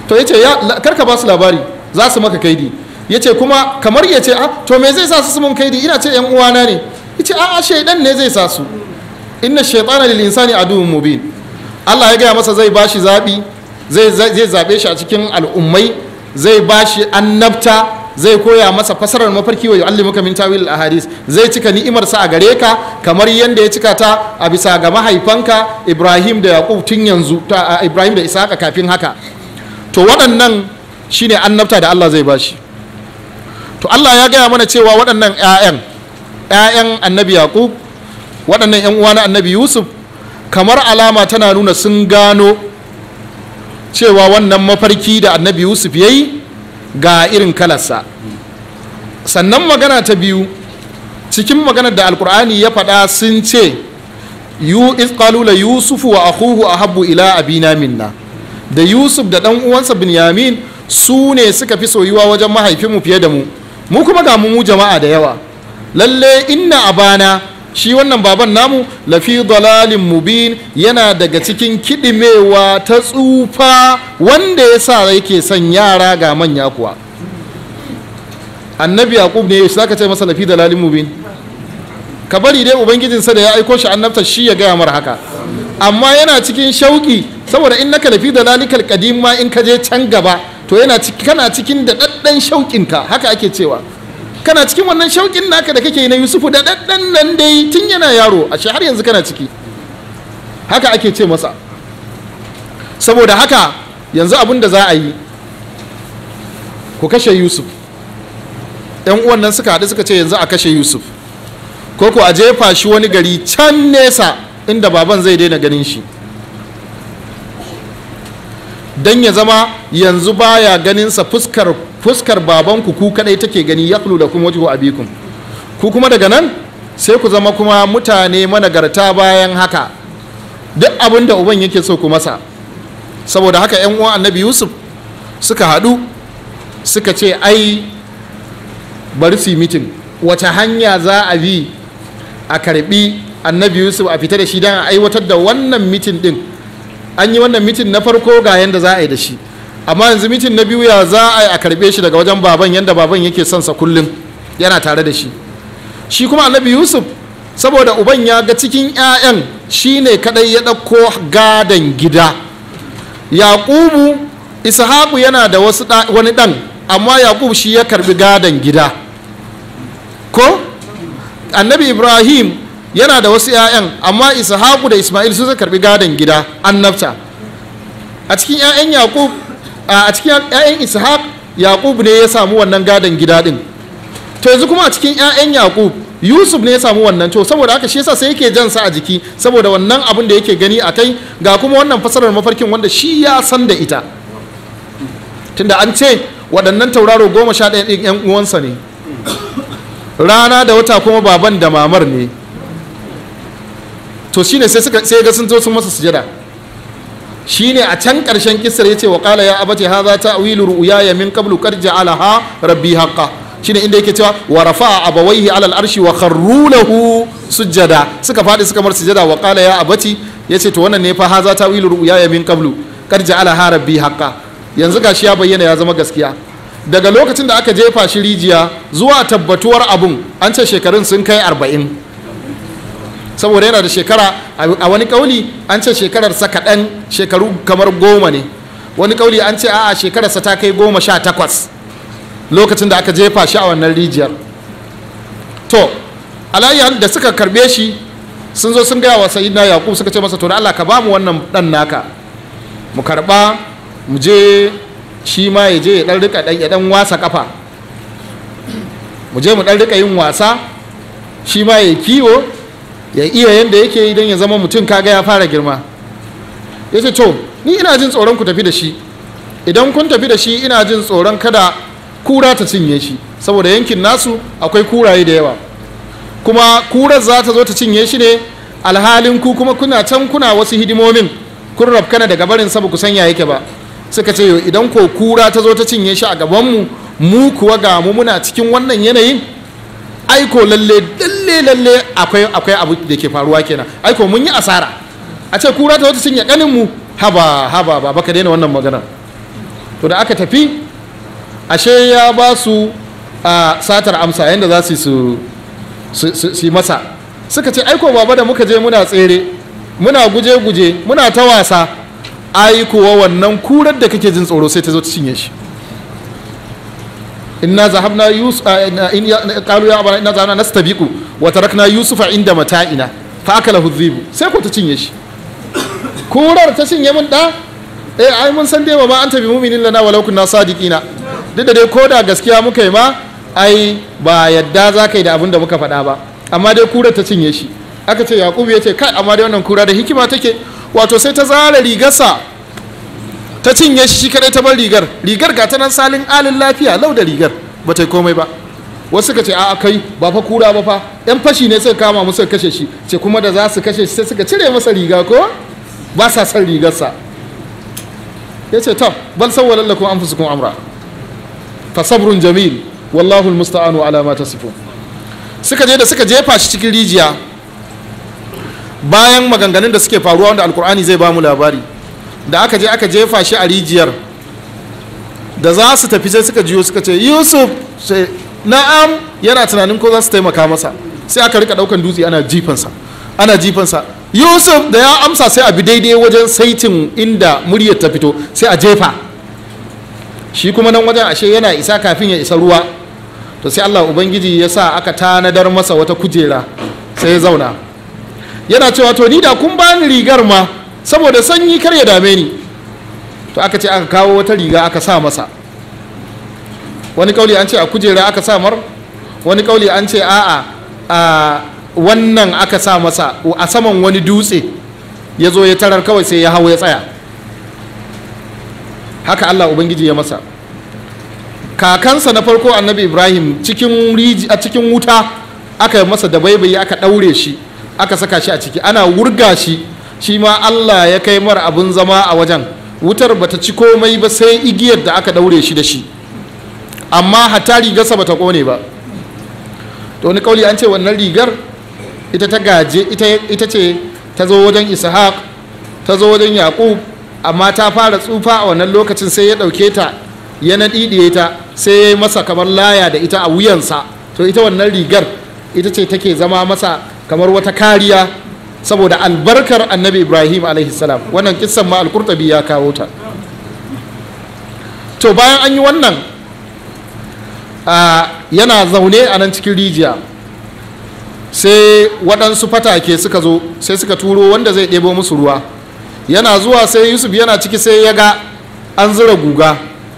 to yace ya karka ba su labari za su maka kaidi yace kuma kamar yace a to me zai sa su mun kaidi ina ce yan uwana ne yace a a shaidan ne zai sa su inna shaytana lil insani aduwwun mubin Allah ya gaya masa zai bashi zabi zai zai zabe shi a cikin al'ummai zai bashi annabta zai koya masa fasarar mafarki wa yu'allimuka min tawil ahadis zai cika ni'imar sa a gare ka kamar yanda ya cika ta a bisa ga mahaifanka Ibrahim da Yaqub tun yanzu ta Ibrahim da Isaka kafin haka to waɗannan shine annabta da Allah zai bashi to Allah ya gaya mana cewa waɗannan 'ya'yan 'ya'yan annabi Yaqub waɗannan 'yan uwa na annabi Yusuf kamar alama tana nuna sun gano cewa wannan mafarki da annabi Yusuf ya yi ga irin kalarsa sannan magana ta biyu cikin maganar da alkur'ani ya faɗa sun ce yu la yusufu wa akhuhu ahabbu ila abina minna da yusuf da ɗan uwansa binyamin su ne suka fi soyuwa wajen mahaifinmu fiye da mu mu kuma ga mu jama'a da yawa lalle inna abana shi wannan baban namu lafi dalalin mubin yana daga cikin kiɗimewa ta tsufa wanda ya sa yake son yara ga manya kuwa annabi yaqub ne za ka ce masa lafi dalalin mubin ka bari dai ubangijinsa da ya aiko shi annabta shi ya gaya mara haka amma yana cikin shauki saboda in naka lafi dalalikal kadim ma in ka je can gaba to yana kana cikin da daddan shauƙinka haka ake cewa kana cikin wannan shauƙin naka da kake yi na yusufu da ɗanɗan nan dai tun yana yaro a har yanzu kana ciki haka ake ce masa saboda haka yanzu abin da za a yi ku kashe yusuf yan uwan nan suka haɗu suka ce yanzu a kashe yusuf ko ku a jefa shi wani gari can nesa inda baban zai daina ganin shi don ya zama yanzu baya ganinsa fuskar fuskar babanku ku kadai take gani ya da kuma wajen abikum ku kuma daga nan sai ku zama kuma mutane managarta bayan haka duk abin da uban yake so ku masa saboda haka yan uwan annabi yusuf suka haɗu suka ce ai bari su yi mitin wace hanya za a bi a karbi annabi yusuf a fita da shi don a aiwatar da wannan mitin din an yi wannan mitin na farko ga yadda za a yi da shi amma yanzu mitin na biyu ya za a yi a karbe shi daga wajen baban yadda baban yake son sa kullum yana tare da shi shi kuma annabi yusuf saboda uban ya ga cikin 'ya'yan shi ne kadai ya ɗauko gadon gida yaƙubu ishaku yana da wasu wani ɗan amma yaƙubu shi ya karbi gadon gida ko annabi ibrahim yana da wasu 'ya'yan amma ishaku da ismail su karbi gadon gida annabta a cikin 'ya'yan yaƙub a cikin 'ya'yan ishaq yaqub ne ya samu wannan gadon gida din to yanzu kuma a cikin 'ya'yan yaqub yusuf ne ya samu wannan to saboda haka shi yasa sai yake jan sa a jiki saboda wannan abin da yake gani a kai ga kuma wannan fasarar mafarkin wanda shi ya san da ita tunda an ce waɗannan tauraro goma sha ɗaya ɗin 'yan uwansa ne rana da wata kuma baban da mamar ne to shine sai suka sai ga sun zo sun masa sujada shine a can ƙarshen kisar yace wa qala ya abati hadha ta'wilu ru'yaya min qablu qad ja'alaha rabbi haqqan shine inda yake cewa wa rafa'a abawaihi ala al-arshi wa kharru lahu sujada suka fadi suka mar sujada wa qala ya abati yace to wannan ne fa hadha ta'wilu ru'yaya min qablu qad ja'alaha rabbi haqqan yanzu gashi ya bayyana ya zama gaskiya daga lokacin da aka jefa shi rijiya zuwa tabbatuwar abun an ce shekarun sun kai arba'in saboda yana da shekara a wani kauli an ce shekararsa kaɗan shekaru kamar goma ne wani kauli an ce a'a shekararsa ta kai goma sha takwas lokacin da aka jefa shi a wannan rijiyar to alayyar da suka karbe shi sun zo sun gaya wa sayyidina yaqub suka ce masa to da Allah ka ba mu wannan dan naka mu karba mu je shi ma ya je ya dan rika ya dan wasa kafa mu je mu dan rika yin wasa shi ma ya kiwo ya iya yadda yake yi don ya zama mutum kaga ya fara girma ya ce to ni ina jin tsoron ku tafi da shi idan kun tafi da shi ina jin tsoron kada kura ta cinye shi saboda yankin nasu akwai kuraye da yawa kuma kurar za ta zo ta cinye shi ne alhalin ku kuma kuna can kuna wasu hidimomin kun rafkana daga barin sabu ku sanya yake ba suka ce idan ko kura ta zo ta cinye shi a gabanmu mu kuwa ga mu muna cikin wannan yanayin aiko lalle lalle lalle akwai akwai abu da ke faruwa kenan aiko mun yi asara a ce kura ta wata cinye kanin mu haba haba ba baka daina wannan magana to da aka tafi ashe ya ba su a satar amsa yadda za su su yi masa suka ce aiko baba da muka je muna tsere muna guje-guje muna ta wasa aikowa wannan kurar da kake jin tsoro sai ta zo ta cinye shi inna zahabna yusuf in qalu ya abana inna zahabna nastabiqu wa tarakna yusufa inda mata'ina fa akalahu dhibu sai ko ta cinye shi kurar ta cinye mun da eh ai mun san dai ma anta bi mu'minin lana walau kunna sadiqina duk da dai koda gaskiya muka yi ma ai ba yadda za ka yi da abin da muka faɗa ba amma dai kurar ta cinye shi aka ce yakubu ya ce kai amma dai wannan kura da hikima take wato sai ta zara rigarsa ta cinye shi kadai ta bar rigar rigar ga ta nan salin alin lafiya lau da rigar ba ta yi komai ba wasu suka ce a'a kai ba fa kura ba fa yan fashi ne suka kama musu kashe shi ce kuma da za su kashe shi sai suka cire masa riga ko ba sa son rigarsa ya ce to bal sawwalan lakum anfusukum amra fa sabrun jamil wallahu almusta'anu ala ma tasifun suka je da suka jefa shi cikin rijiya bayan maganganun da suke faruwa wanda alkur'ani zai ba mu labari da aka je aka jefa shi a rijiyar da za su tafi sai suka jiyo suka ce yusuf sai na'am yana tunanin ko za su taimaka masa sai aka rika daukan dutse ana jifansa ana jifansa yusuf da ya amsa sai a bi daidai wajen saitin inda muryar ta fito sai a jefa shi kuma nan wajen ashe yana isa kafin ya isa ruwa to sai allah ubangiji ya sa aka tanadar masa wata kujera sai ya zauna yana cewa to ni da kun bani rigar ma saboda sanyi kar ya dame ni to aka ce aka kawo wata riga aka sa masa wani kauli an ce a kujera aka sa mar wani kauli an ce a'a a wannan aka sa masa a saman wani dutse ya zo ya tarar kawai sai ya hau ya tsaya haka allah ubangiji ya masa kakansa na farko annabi ibrahim cikin a cikin wuta aka yi masa da baibayi aka ɗaure shi aka saka shi a ciki ana wurga shi shi ma allah ya kai mara abin zama a wajen wutar bata ci komai ba sai igiyar da aka daure shi da shi amma hatta rigarsa bata kone ba to wani kauli an ce wannan rigar ita ta gaje ita ce ta zo wajen ishaq ta zo wajen yaqub amma ta fara tsufa a wannan lokacin sai ya dauke ta ya naɗiɗiye ta sai ya yi masa kamar laya da ita a wuyansa to ita wannan rigar ita ce take zama masa kamar wata kariya saboda albarkar annabi ibrahim salam wannan kissan ma alkurtabi ya kawo ta to bayan an yi wannan yana zaune a nan cikin rijiya sai waɗansu fatake suka zo sai suka turo wanda zai ɗebo musu ruwa yana zuwa sai yusuf yana ciki sai ya ga an zura guga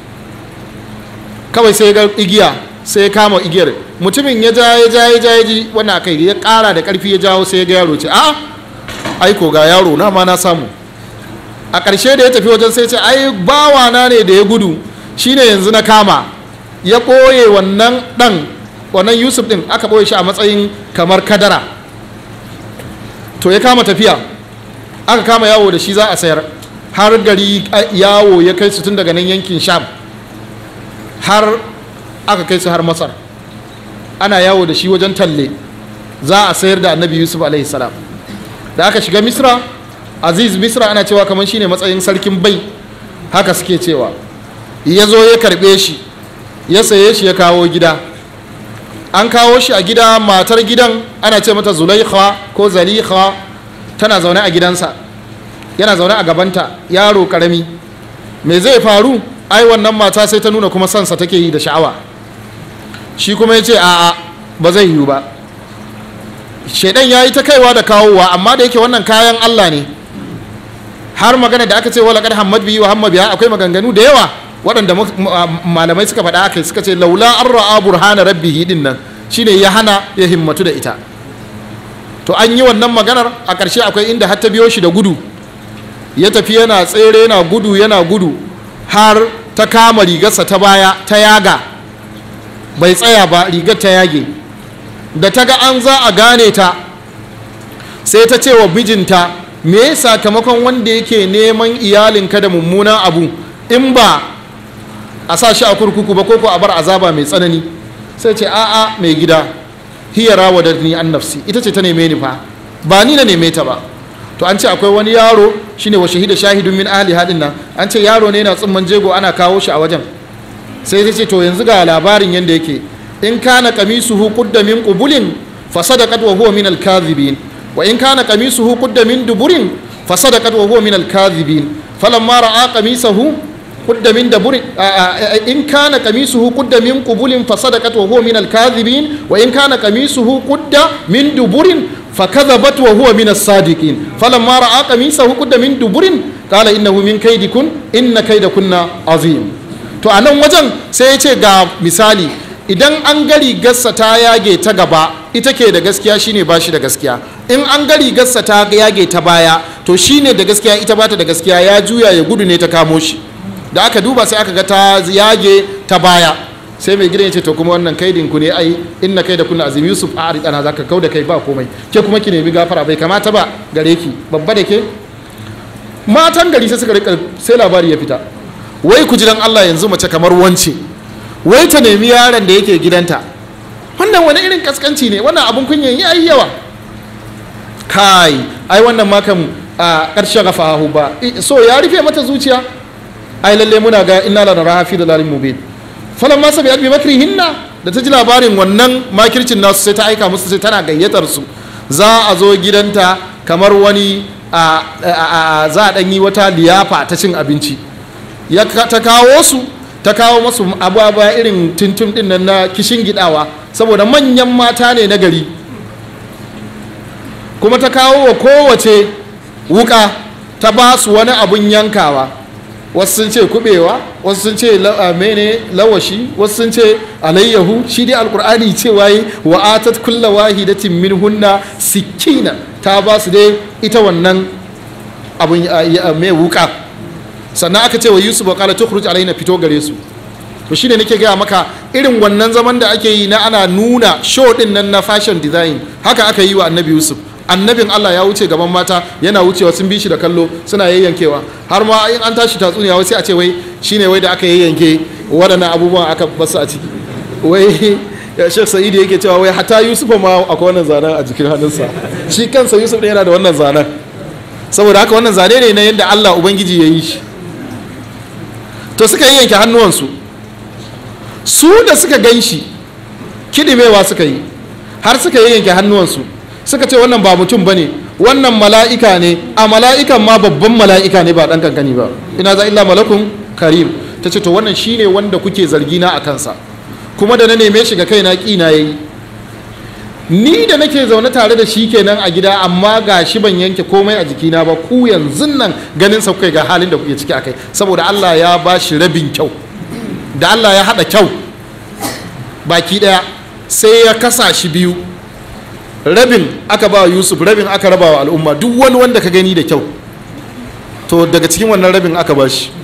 kawai sai ya ga igiya sai ya kama igiyar mutumin ya ja ya ja ya ja ya ji wannan kai ya kara da karfi ya jawo sai ya ga yaro ce a aiko ga yaro na ma na samu a ƙarshe da ya tafi wajen sai ce ai bawana ne da ya gudu shine yanzu na kama ya ɓoye wannan ɗan wannan yusuf ɗin aka ɓoye shi a matsayin kamar kadara to ya kama tafiya aka kama yawo da shi za a sayar har gari yawo ya kai su tun daga nan yankin sham har aka kai su har masar ana yawo da shi wajen talle za a sayar da annabi yusuf alaihi salam da aka shiga misra aziz misra ana cewa kamar shine matsayin sarkin bai haka suke cewa ya zo ya karbe shi ya saye shi ya kawo gida an kawo shi a gida matar gidan ana ce mata zulaikha ko zalikha tana zaune a gidansa yana zaune a gabanta yaro karami me zai faru ai wannan mata sai ta nuna kuma sansa take yi da sha'awa shi kuma ya ce a'a ba zai yiwu ba shaidan ya yi ta kaiwa da kawowa amma da yake wannan kayan allah ne har magana da aka ce wala kad hammad bihi wa hamma biha akwai maganganu da yawa waɗanda malamai suka faɗa aka suka ce laula an ra'a burhana rabbihi din nan shine ya hana ya himmatu da ita to an yi wannan maganar a ƙarshe akwai inda har ta biyo shi da gudu ya tafi yana tsere yana gudu yana gudu har ta kama rigarsa ta baya ta yaga bai tsaya ba rigar ta yage da ta ga an za a gane ta sai ta ce wa mijinta me sakamakon wanda yake neman iyalinka da mummunan abu in ba a sa shi a kurkuku ba ko a bar azaba mai tsanani sai ce a'a mai gida hiya rawadatni an nafsi ita ce ta neme ni fa ba ni na neme ta ba to an ce akwai wani yaro shine wa shahida shahidun min ahli hadin nan an ce yaro ne yana tsumman jego ana kawo shi a wajen sai ta ce to yanzu ga labarin yanda yake in kana qamisuhu qudda min qubulin fa sadaqat wa huwa min al-kadhibin wa in kana qamisuhu qudda min duburin fa sadaqat wa huwa min al-kadhibin falamma ra'a qamisahu qudda min duburin in kana qamisuhu qudda min qubulin fa sadaqat wa huwa min al-kadhibin wa in kana qamisuhu qudda min duburin فكذبت وهو من الصادقين فلما راى قميصه قد من دبر قال انه من كيدكن ان كيدكن عظيم to a nan wajen sai ya ce ga misali idan an gari gassa ta yage ta gaba ita ke da gaskiya shine ba shi da gaskiya in an gari gassa ta yage ta baya to shine da gaskiya ita bata da gaskiya ya juya ya gudu ne ta kamo shi da aka duba sai aka ga ta yage ta baya sai mai gidan ya ce to kuma wannan kaidin ku ne ai inna kai da kunna azim yusuf a aridana zaka kau da kai ba komai ke kuma ki nemi gafara bai kamata ba gare ki babba da ke matan gari sai suka rika sai labari ya fita wai ku ji dan Allah yanzu mace kamar wance wai ta nemi yaron da yake gidanta wannan wani irin kaskanci ne wannan abun kunyan yayi yawa kai ai wannan ma kan a ƙarshe gafahu ba so ya rufe mata zuciya ai lalle muna ga inna la naraha fi dalalin mubin falan ma sabi bi makrihinna da ta ji labarin wannan makircin nasu sai ta aika musu sai tana gayyatar su za a zo gidanta kamar wani za a ɗan yi wata liyafa ta cin abinci ya ta kawo su ta kawo masu abubuwa irin tuntun din nan na kishin gidawa saboda manyan mata ne na gari kuma ta kawo wa kowace wuka ta ba su wani abun yankawa wasu sun ce kubewa wasu sun ce mene lawashi wasu sun ce alayyahu shi dai alkur'ani cewa yi wa atat kulla wahidatin min hunna sikina ta ba su dai ita wannan abun mai wuka sannan aka ce wa yusuf wa kala tukhruj alaina fito gare su to shine nake gaya maka irin wannan zaman da ake yi na ana nuna show din nan na fashion design haka aka yi wa annabi yusuf annabin Allah ya wuce gaban mata yana wucewa sun bi shi da kallo suna yayyankewa har ma in an tashi tatsuniya wai sai a ce wai shine wai da aka yayyanke waɗannan abubuwan aka basu a ciki wai Sheikh Sa'idu yake cewa wai hata Yusuf ma akwai wannan zanen a jikin hannunsa shi kansa Yusuf ɗin yana da wannan zanen saboda haka wannan zane ne na yadda Allah Ubangiji ya yi shi to suka yayyanke hannuwansu su da suka gan shi kidimewa suka yi har suka yayyanke hannuwansu suka ce wannan ba mutum ba ne wannan mala'ika ne a mala'ikan ma babban mala'ika ne ba ɗan kankani ba ina za illa malakun karim ta ce to wannan shine wanda kuke zargi na a kansa kuma da na neme shi ga kaina ƙina ya yi ni da nake zaune tare da shi kenan a gida amma ga shi ban yanke komai a jikina ba ku yanzu nan ganin sa kai ga halin da kuke ciki akai saboda Allah ya ba shi rabin kyau da Allah ya haɗa kyau baki ɗaya sai ya kasa shi biyu rabin aka ba yusuf rabin aka raba wa al'umma duk wani wanda ka gani da kyau to daga cikin wannan rabin aka ba shi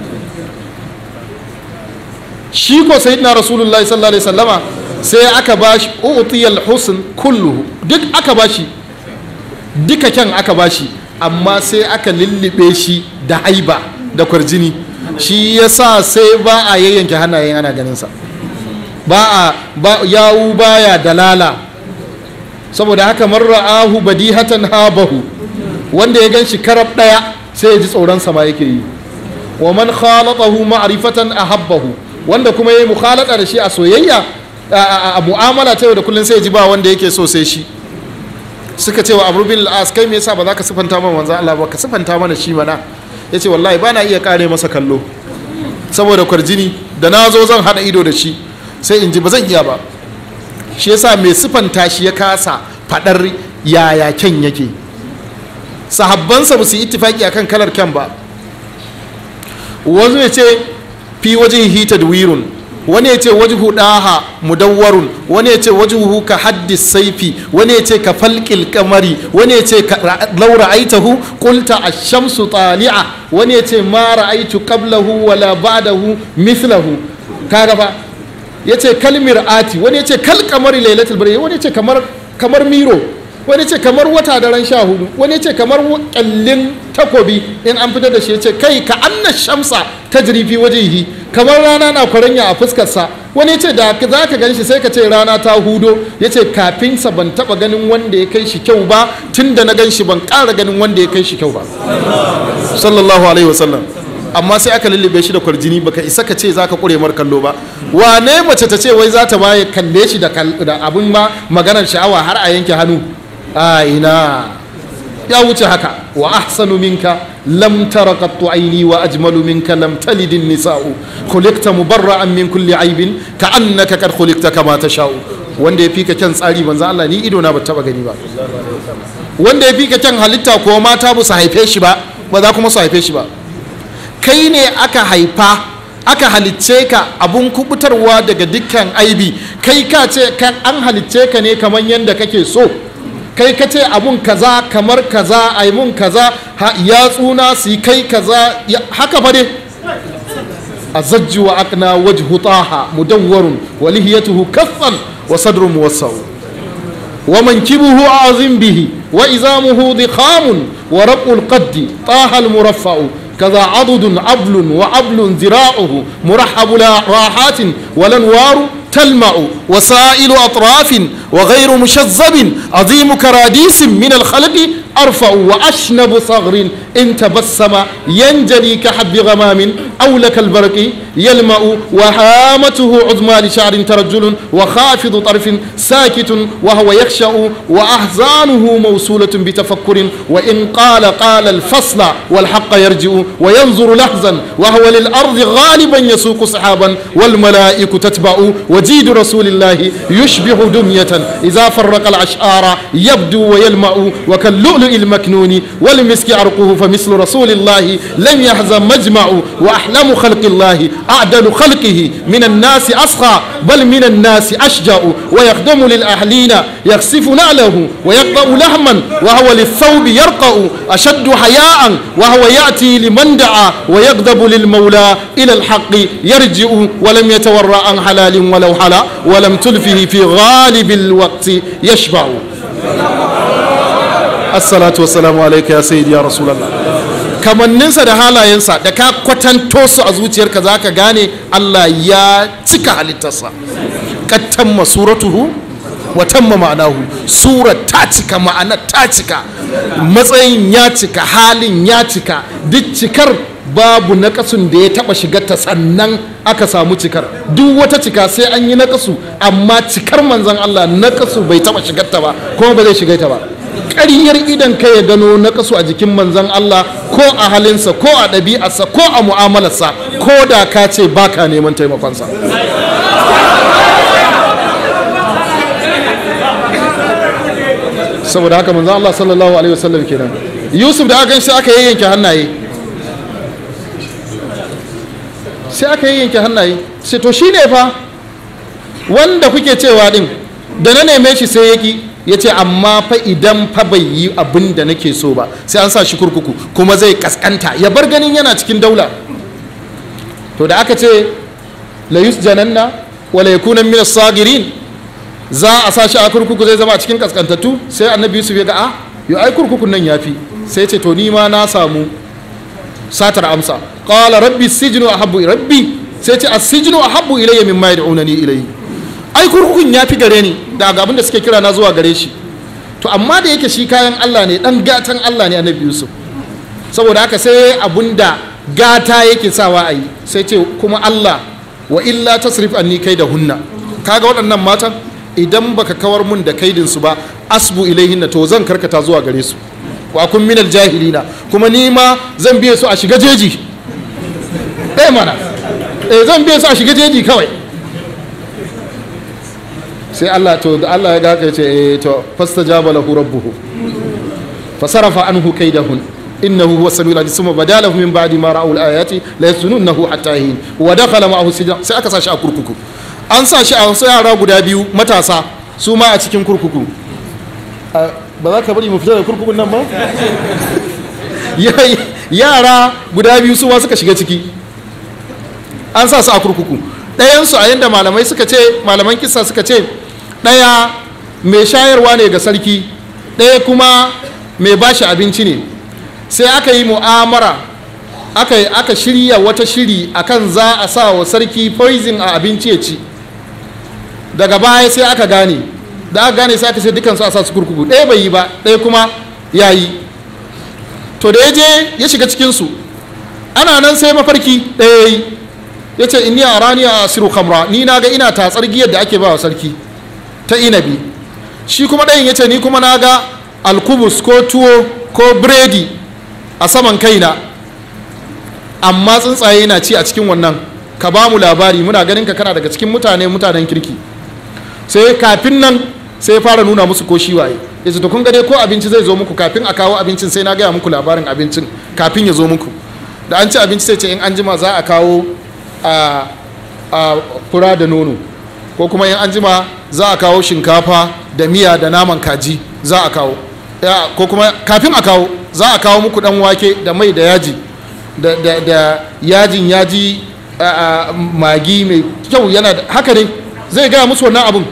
shi ko sayyidina rasulullahi sallallahu alaihi wasallama sai aka ba shi utiyal husn kulluhu duk aka ba shi duka kyan aka ba shi amma sai aka lullube shi da haiba da kwarjini shi yasa sai ba a yayyanke hannayen ana ganin sa ba a yawu baya dalala saboda haka marra'ahu badihatan habahu wanda ya ganshi karab daya sai ya ji tsoron sama yake yi wa man khalatahu ma'rifatan ahabbahu wanda kuma yayi mukhalata da shi a soyayya a mu'amala ta yau da kullun sai ya ji ba wanda yake so sai shi suka ce wa Abu bin al-As kai me yasa ba za ka sifanta mana manzo Allah ba ka sifanta mana shi mana yace wallahi bana iya kare masa kallo saboda kwarjini da na zo zan hada ido da shi sai in ji ba zan iya ba shi yasa mai sifanta shi ya kasa fadar yaya kyan yake sahabbansa ba su yi ittifaki akan kalar kyan ba wani ya ce fi wajen hita da wirun wani ya ce wajhu daha mudawwarun wani ya ce wajhuhu ka haddis saifi wani ya ce ka falqil kamari wani ya ce law ra'aitahu qulta ash-shamsu tali'a wani ya ce ma ra'aitu qablahu wala ba'dahu mithlahu kaga fa ya ce kalmir ati wani ya ce kal kamari lailatul bari wani ya ce kamar kamar miro wani ya ce kamar wata daren sha hudu wani ya ce kamar kyallin takobi in an fitar da shi ya ce kai ka anna shamsa ta jirifi wajehi kamar rana na kwaranya a fuskarsa wani ya ce da za ka gan shi sai ka ce rana ta hudo ya ce kafinsa ban taba ganin wanda ya kai shi kyau ba tun da na gan shi ban ƙara ganin wanda ya kai shi kyau ba sallallahu alaihi wasallam amma sai aka lullube shi da kwarjini baka isa ka ce zaka kure mar kallo ba wane mace ta ce wai za ta baye kalle shi da abin ma maganar sha'awa har a yanke hannu a ina ya wuce haka wa ahsanu minka lam tara qattu aini wa ajmalu minka lam talid nisa'u khuliqta mubarra'an min kulli aibin ka'annaka kad khuliqta kama tasha'u wanda ya fika kyan tsari manzo Allah ni ido na ba taba gani ba wanda ya fika kyan halitta ko mata ba su haife shi ba ba za kuma su haife shi ba kai ne aka haifa aka halicce ka abun kubutarwa daga dukkan aibi kai ka ce an halicce ka ne kamar yadda kake so kai ka ce abun kaza kamar kaza ai mun kaza ya tsuna su yi kai kaza haka fa dai azajju wa aqna wajhu taha mudawwarun wa lihiyatuhu kaffan wa sadrun muwassau wa mankibuhu azim bihi wa izamuhu dikhamun wa rabul qaddi taha al muraffa'u كذا عضد عبل وعبل ذراعه مرحب راحات والانوار تلمع وسائل اطراف وغير مشذب عظيم كراديس من الخلق ارفع واشنب صغر ان تبسم ينجلي كحب غمام او لك البرق يلمع وهامته عظمى لشعر ترجل وخافض طرف ساكت وهو يخشع واحزانه موصوله بتفكر وان قال قال الفصل والحق يرجع وينظر لحظا وهو للارض غالبا يسوق سحابا والملائكه تتبع وجيد رسول الله يشبه دميه اذا فرق الاشعار يبدو ويلمع وكاللؤلؤ المكنون والمسك عرقه فمثل رسول الله لم يحزن مجمع واحلم خلق الله اعدل خلقه من الناس اسخى بل من الناس اشجع ويخدم للاهلين يخسف نعله ويقطع لحما وهو للثوب يرقع اشد حياء وهو ياتي لمن دعا ويغضب للمولى الى الحق يرجع ولم يتورع عن حلال ولو حلا ولم تلفه في غالب الوقت يشبع assalatu wassalamu alaika ya sayyidi ya rasulallah kamanninsa da halayensa da ka kwatanto su a zuciyarka za ka gane allah ya cika halittarsa kattamma suratuhu wa tamma ma'anahu surar ta cika ma'anar ta cika matsayin ya cika halin ya cika duk cikar babu nakasun da ya taba shigarta sannan aka samu cikar duk wata cika sai an yi nakasu amma cikar manzan allah nakasu bai taba shigarta ba kuma ba zai shigaita ba ƙaryar idan ka ya gano na kasu a jikin manzan Allah ko a halinsa ko a ɗabi'arsa ko a mu'amalarsa ko da ka ce baka neman taimakonsa saboda haka manzan Allah sallallahu alaihi wasallam kenan Yusuf da aka shi aka yayyanke hannaye sai aka yayyanke hannaye sai to shine fa wanda kuke cewa din da na neme shi sai yaki ya ce amma fa idan fa bai yi abin da nake so ba sai an sa shi kurkuku kuma zai kaskanta ya bar ganin yana cikin daula to da aka ce la yusjananna wa la yakuna min as-sagirin za a sa shi a kurkuku zai zama a cikin kaskantattu sai annabi yusuf ya ga a yo ai kurkukun nan yafi sai ce to ni ma na samu satar amsa qala rabbi sijnu ahabbu rabbi sai ce as-sijnu ahabbu ilayya mimma yad'unani ilayhi ai kurkukun ya fi gare ni daga abin da suke kira na zuwa gare shi to amma da yake shi kayan Allah ne dan gatan Allah ne annabi Yusuf saboda haka sai abun da gata yake sawa a yi sai ce kuma Allah wa illa tasrif anni kai da hunna kaga waɗannan matan idan baka kawar mun da kaidin su ba asbu ilaihinna to zan karkata zuwa gare su wa kun minal jahilina kuma ni ma zan biye su a shiga jeji eh mana eh zan biye su a shiga jeji kawai sai Allah to da Allah ya ga haka ce eh to fastajaba lahu rabbuhu fasarafa anhu kaidahun innahu huwa samiul alim summa badalahu min ba'di ma ra'u al-ayati la yasununahu hatta hin wa dakhala ma'ahu sijna sai aka sa shi a kurkuku an sa shi a wasu yara guda biyu matasa su ma a cikin kurkuku ba za ka bari mu fita da kurkukun nan ba yara guda biyu su ma suka shiga ciki an sa su a kurkuku ɗayansu a yadda malamai suka ce malaman kisa suka ce ɗaya mai shayarwa ne ga sarki ɗaya kuma mai bashi abinci ne sai aka yi mu'amara aka aka shirya wata shiri akan za a sa wa sarki poison a abinci ya ci daga baya sai aka gane da aka gane sai aka sai dukansu a sa su kurkuku ɗaya bai yi ba ɗaya kuma ya yi to da ya je ya shiga cikinsu ana nan sai mafarki ɗaya ya yi ya ce inni a rani a asiru kamra ni na ga ina tatsar giyar da ake ba wa sarki ta inabi shi kuma ɗayan ya ce ni kuma na ga alkubus ko tuwo ko biredi a saman kaina amma tsuntsaye na ci a cikin wannan ka ba mu labari muna ganin ka kana daga cikin mutane mutanen kirki sai kafin nan sai fara nuna musu ko shi waye ya ce to kun dai ko abinci zai zo muku kafin a kawo abincin sai na gaya muku labarin abincin kafin ya zo muku da an ci abinci sai ce in an jima za a kawo a fura da nono ko kuma in an jima za a kawo shinkafa da miya da naman kaji za a kawo ko kuma kafin a kawo za a kawo muku dan wake da mai da yaji da yajin yaji magi mai kyau yana da haka ne zai gaya musu wannan abun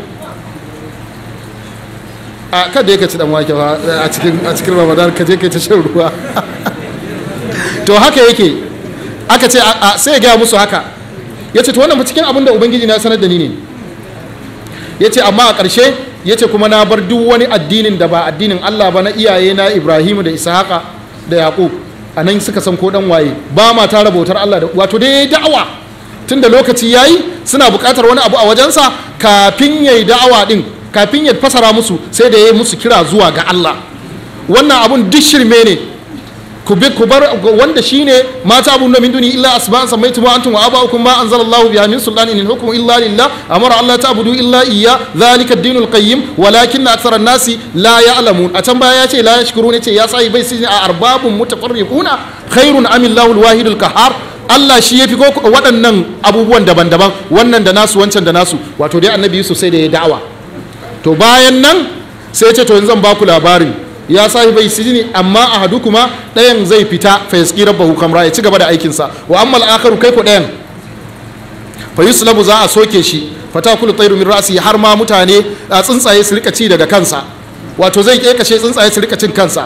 a kada ya ci dan wake ba a cikin a cikin ramadan ka je kai ta shan ruwa to haka yake aka ce sai ya gaya musu haka ya ce to wannan cikin abin da ubangiji na sanar da ni ne ya ce amma a ƙarshe ya ce kuma na bar duk wani addinin da ba addinin allah ba na iyaye na ibrahimu da ishaqa da yaqub a nan suka san ko dan waye ba ma tara bautar allah da wato dai da'awa tun da lokaci yayi suna buƙatar wani abu a wajensa kafin yayi da'awa din kafin ya fasara musu sai da ya yi musu kira zuwa ga allah wannan abun duk shirme ne ku bi ku bar wanda shine mata abun da min duni illa asma'an sammaytum wa antum wa aba'ukum ma anzalallahu biha min sultanin in hukmu illa lillah amara Allah ta'budu illa iyya dhalika ad-dinul qayyim walakinna akthara an-nasi la ya'lamun a can baya ya ce la yashkuruna ce ya sai bai sai a arbabun mutafarriquna khairun am Allahu al-wahidul qahhar Allah shi ya fi ko waɗannan abubuwan daban-daban wannan da nasu wancan da nasu wato dai annabi Yusuf sai da ya da'awa to bayan nan sai ya ce to yanzu zan baku labarin ya sahi bai sijini amma a hadu kuma ɗayan zai fita fa yaski rabbahu kamra ya ci gaba da aikinsa wa amma al'akaru kai ko ɗayan fa yuslabu za a soke shi fa takulu tayru min ra'si har ma mutane a tsuntsaye su rika ci daga kansa wato zai kekashe tsuntsaye su rika cin kansa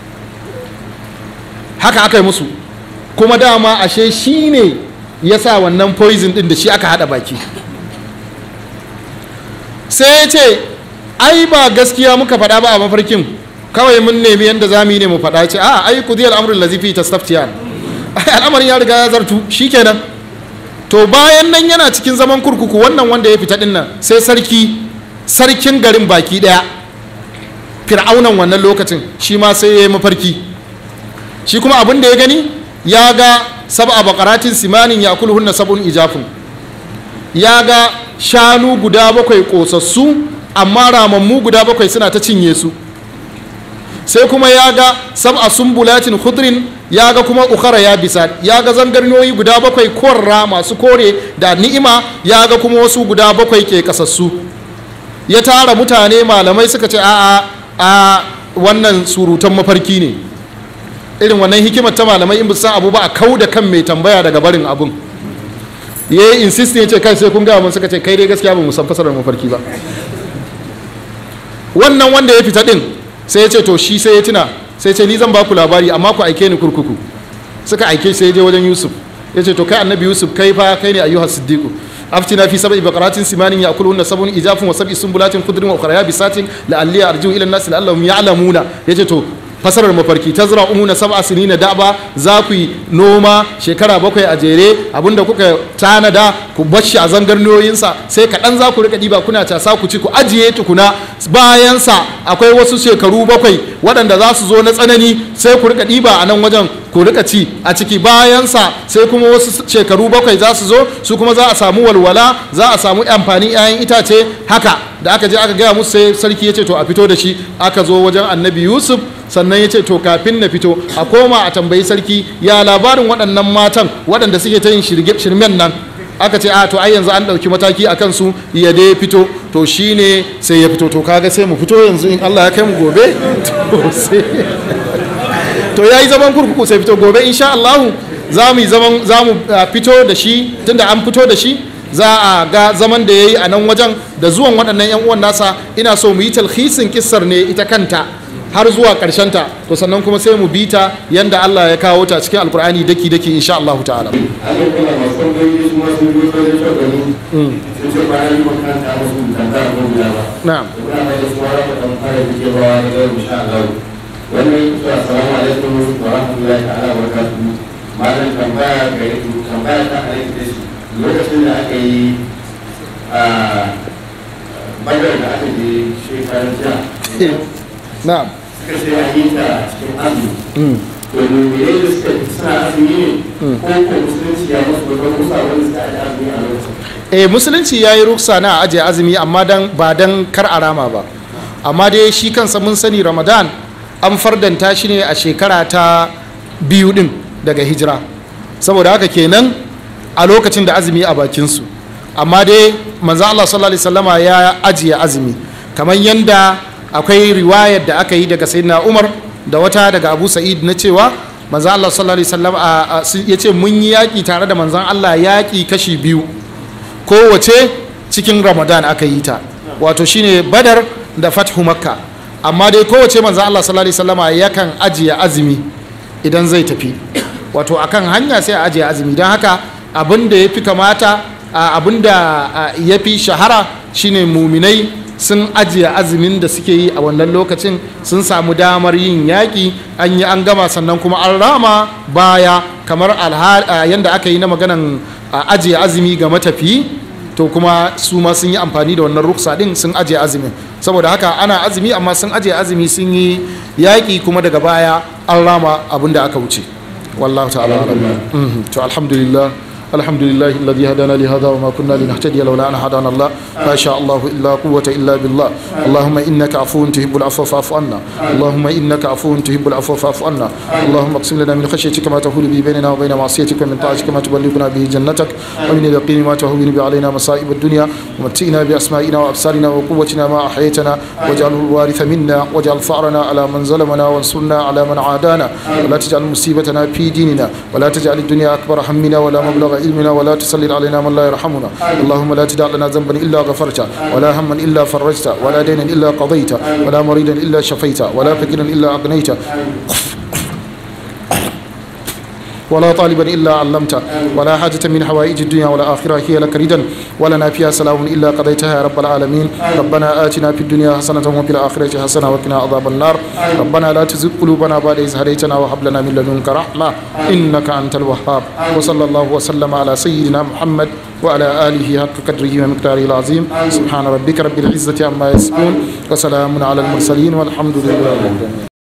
haka aka yi musu kuma dama ashe shi ne ya sa wannan poison din da shi aka hada baki sai ya ce ai ba gaskiya muka faɗa ba a mafarkin kawai mun nemi yadda za mu yi ne mu faɗa ce a ai ku ziyar amurin lazifi ta staftiyan al'amarin ya riga ya zartu shi kenan to bayan nan yana cikin zaman kurkuku wannan wanda ya fita dinnan sai sarki sarkin garin baki ɗaya fir'aunan wannan lokacin shi ma sai ya yi mafarki shi kuma abin da ya gani ya ga sab'a bakaratin simanin ya kulhunna sab'un ijafin ya ga shanu guda bakwai kosassu amma ramammu guda bakwai suna ta cinye su sai kuma ya ga sab'a sumbulatin khudrin ya ga kuma ukhara ya bisa ya ga zangarniyoyi guda bakwai korra masu kore da ni'ima ya ga kuma wasu guda bakwai ke kasassu ya tara mutane malamai suka ce a'a a wannan surutan mafarki ne irin wannan hikimar ta malamai in san abu ba a kau da kan mai tambaya daga barin abun ya yi insist ya ce kai sai kun gaya mun suka ce kai dai gaskiya ba mu san fasarar mafarki ba wannan wanda ya fita din sai ya ce to shi sai ya tuna sai ce ni zan ba ku labari amma ku aike ni kurkuku suka aike sai ya je wajen yusuf ya ce to kai annabi yusuf kai fa kai ne ayyuhas siddiqu aftina fi sab'i baqaratin simanin ya'kuluhunna sab'un ijafun wa sab'i sumbulatin khudrin wa ukhra yabisatin la'alli arji'u ila an-nas la'allahum ya'lamuna yace to fasarar mafarki ta zira umuna sab'a sinina da'ba za ku yi noma shekara bakwai a jere abinda kuka tanada ku bashi a zangarniyoyinsa sai kaɗan za ku rika ɗiba kuna casa ku ci ku ajiye tukuna bayansa akwai wasu shekaru bakwai waɗanda za su zo na tsanani sai ku rika ɗiba a nan wajen ku rika ci a ciki bayansa sai kuma wasu shekaru bakwai za su zo su kuma za a samu walwala za a samu amfani 'ya'yan itace haka da aka je aka gaya musu sai sarki ya ce to a fito da shi aka zo wajen annabi yusuf sannan ya ce to kafin na fito a koma a tambayi sarki ya labarin waɗannan matan waɗanda suke ta yin shirmen nan aka ce a to ai yanzu an ɗauki mataki a kansu ya dai fito to shine sai ya fito to kaga sai mu fito yanzu in allah ya kai mu gobe to ya yi zaman kurkuku sai fito gobe insha allahu za mu zaman za mu fito da shi tunda an fito da shi za a ga zaman da ya yi a nan wajen da zuwan waɗannan 'yan uwan nasa ina so mu yi talhisin kissar ne ita kanta har zuwa ƙarshen ta to sannan kuma sai mu bi ta yanda Allah ya kawo ta cikin alkur'ani daki daki insha Allah ta'ala abin kuma masu tambayoyi su masu yi wajen shagani sun ce bayan yi makaranta musu tambaya ko guda ba na'am muna mai da su wara da kan fara da ke bawa da yau insha Allah wannan yi kusa assalamu alaikum wa rahmatullahi ta'ala wa barakatuhu malam tambaya gare ku tambaya ta alaikum da shi lokacin da aka yi a badar da aka je shekarar jiya na'am suka ce a yi ta cikin azumi Mm. to ne da suka suna azumi ne ko ko musulunci ya musu wata kusa wanda suka aji azumi a lokacin eh musulunci ya yi ruksa na ajiye azumi amma dan ba dan kar a rama ba amma dai shi kansa mun sani ramadan an fardanta shi ne a shekara ta biyu din daga hijira saboda haka kenan a lokacin da azumi a bakinsu amma dai manzo Allah sallallahu alaihi wasallama ya ajiye azumi kamar yanda akwai riwayar da aka yi daga sayyidina Umar da wata daga Abu Sa'id na cewa manzo Allah sallallahu alaihi wasallam ya ce mun yi yaƙi tare da manzon Allah yaƙi kashi biyu kowace cikin ramadan aka yi ta wato shine badar da fathu makka amma dai kowace manzo Allah sallallahu alaihi wasallama yakan ajiye azumi idan zai tafi wato akan hanya sai a ajiye azumi don haka abin da ya fi kamata abin da ya fi shahara shine muminai sun ajiye azumin da suke yi a wannan lokacin sun samu damar yin yaƙi an yi an gama sannan kuma an rama baya kamar yadda aka yi na maganan ajiye azumi ga matafiyi to kuma su ma sun yi amfani da wannan ruksa din sun ajiye azumin saboda haka ana azumi amma sun ajiye azumi sun yi yaƙi kuma daga baya an rama abin da aka wuce wallahu ta'ala alam to alhamdulillah الحمد لله الذي هدانا لهذا وما كنا لنهتدي لولا ان هدانا الله ما شاء الله الا قوه الا بالله اللهم انك عفو تحب العفو فاعف عنا اللهم انك عفو تحب العفو فاعف عنا اللهم اقسم لنا من خشيتك ما تحول به بيننا وبين معصيتك ومن طاعتك ما تبلغنا به جنتك ومن اليقين ما تهون به علينا مصائب الدنيا ومتئنا باسمائنا وابصارنا وقوتنا ما احييتنا واجعله الوارث منا واجعل فأرنا على من ظلمنا وانصرنا على من عادانا ولا تجعل مصيبتنا في ديننا ولا تجعل الدنيا اكبر همنا ولا مبلغ علمنا ولا تسلط علينا من لا يرحمنا اللهم لا تدع لنا ذنبا الا غفرته ولا هما الا فرجته ولا دينا الا قضيته ولا مريدا الا شفيته ولا فقيرا الا اغنيته ولا طالبا الا علمته ولا حاجه من حوائج الدنيا والاخره هي لك ردا ولنا فيها سلام الا قضيتها يا رب العالمين ربنا اتنا في الدنيا حسنه وفي الاخره حسنه وقنا عذاب النار ربنا لا تزغ قلوبنا بعد إذ هديتنا وهب لنا من لدنك رحمه انك انت الوهاب وصلى الله وسلم على سيدنا محمد وعلى اله حق قدره ومقداره العظيم سبحان ربك رب العزه عما يصفون وسلام على المرسلين والحمد لله رب العالمين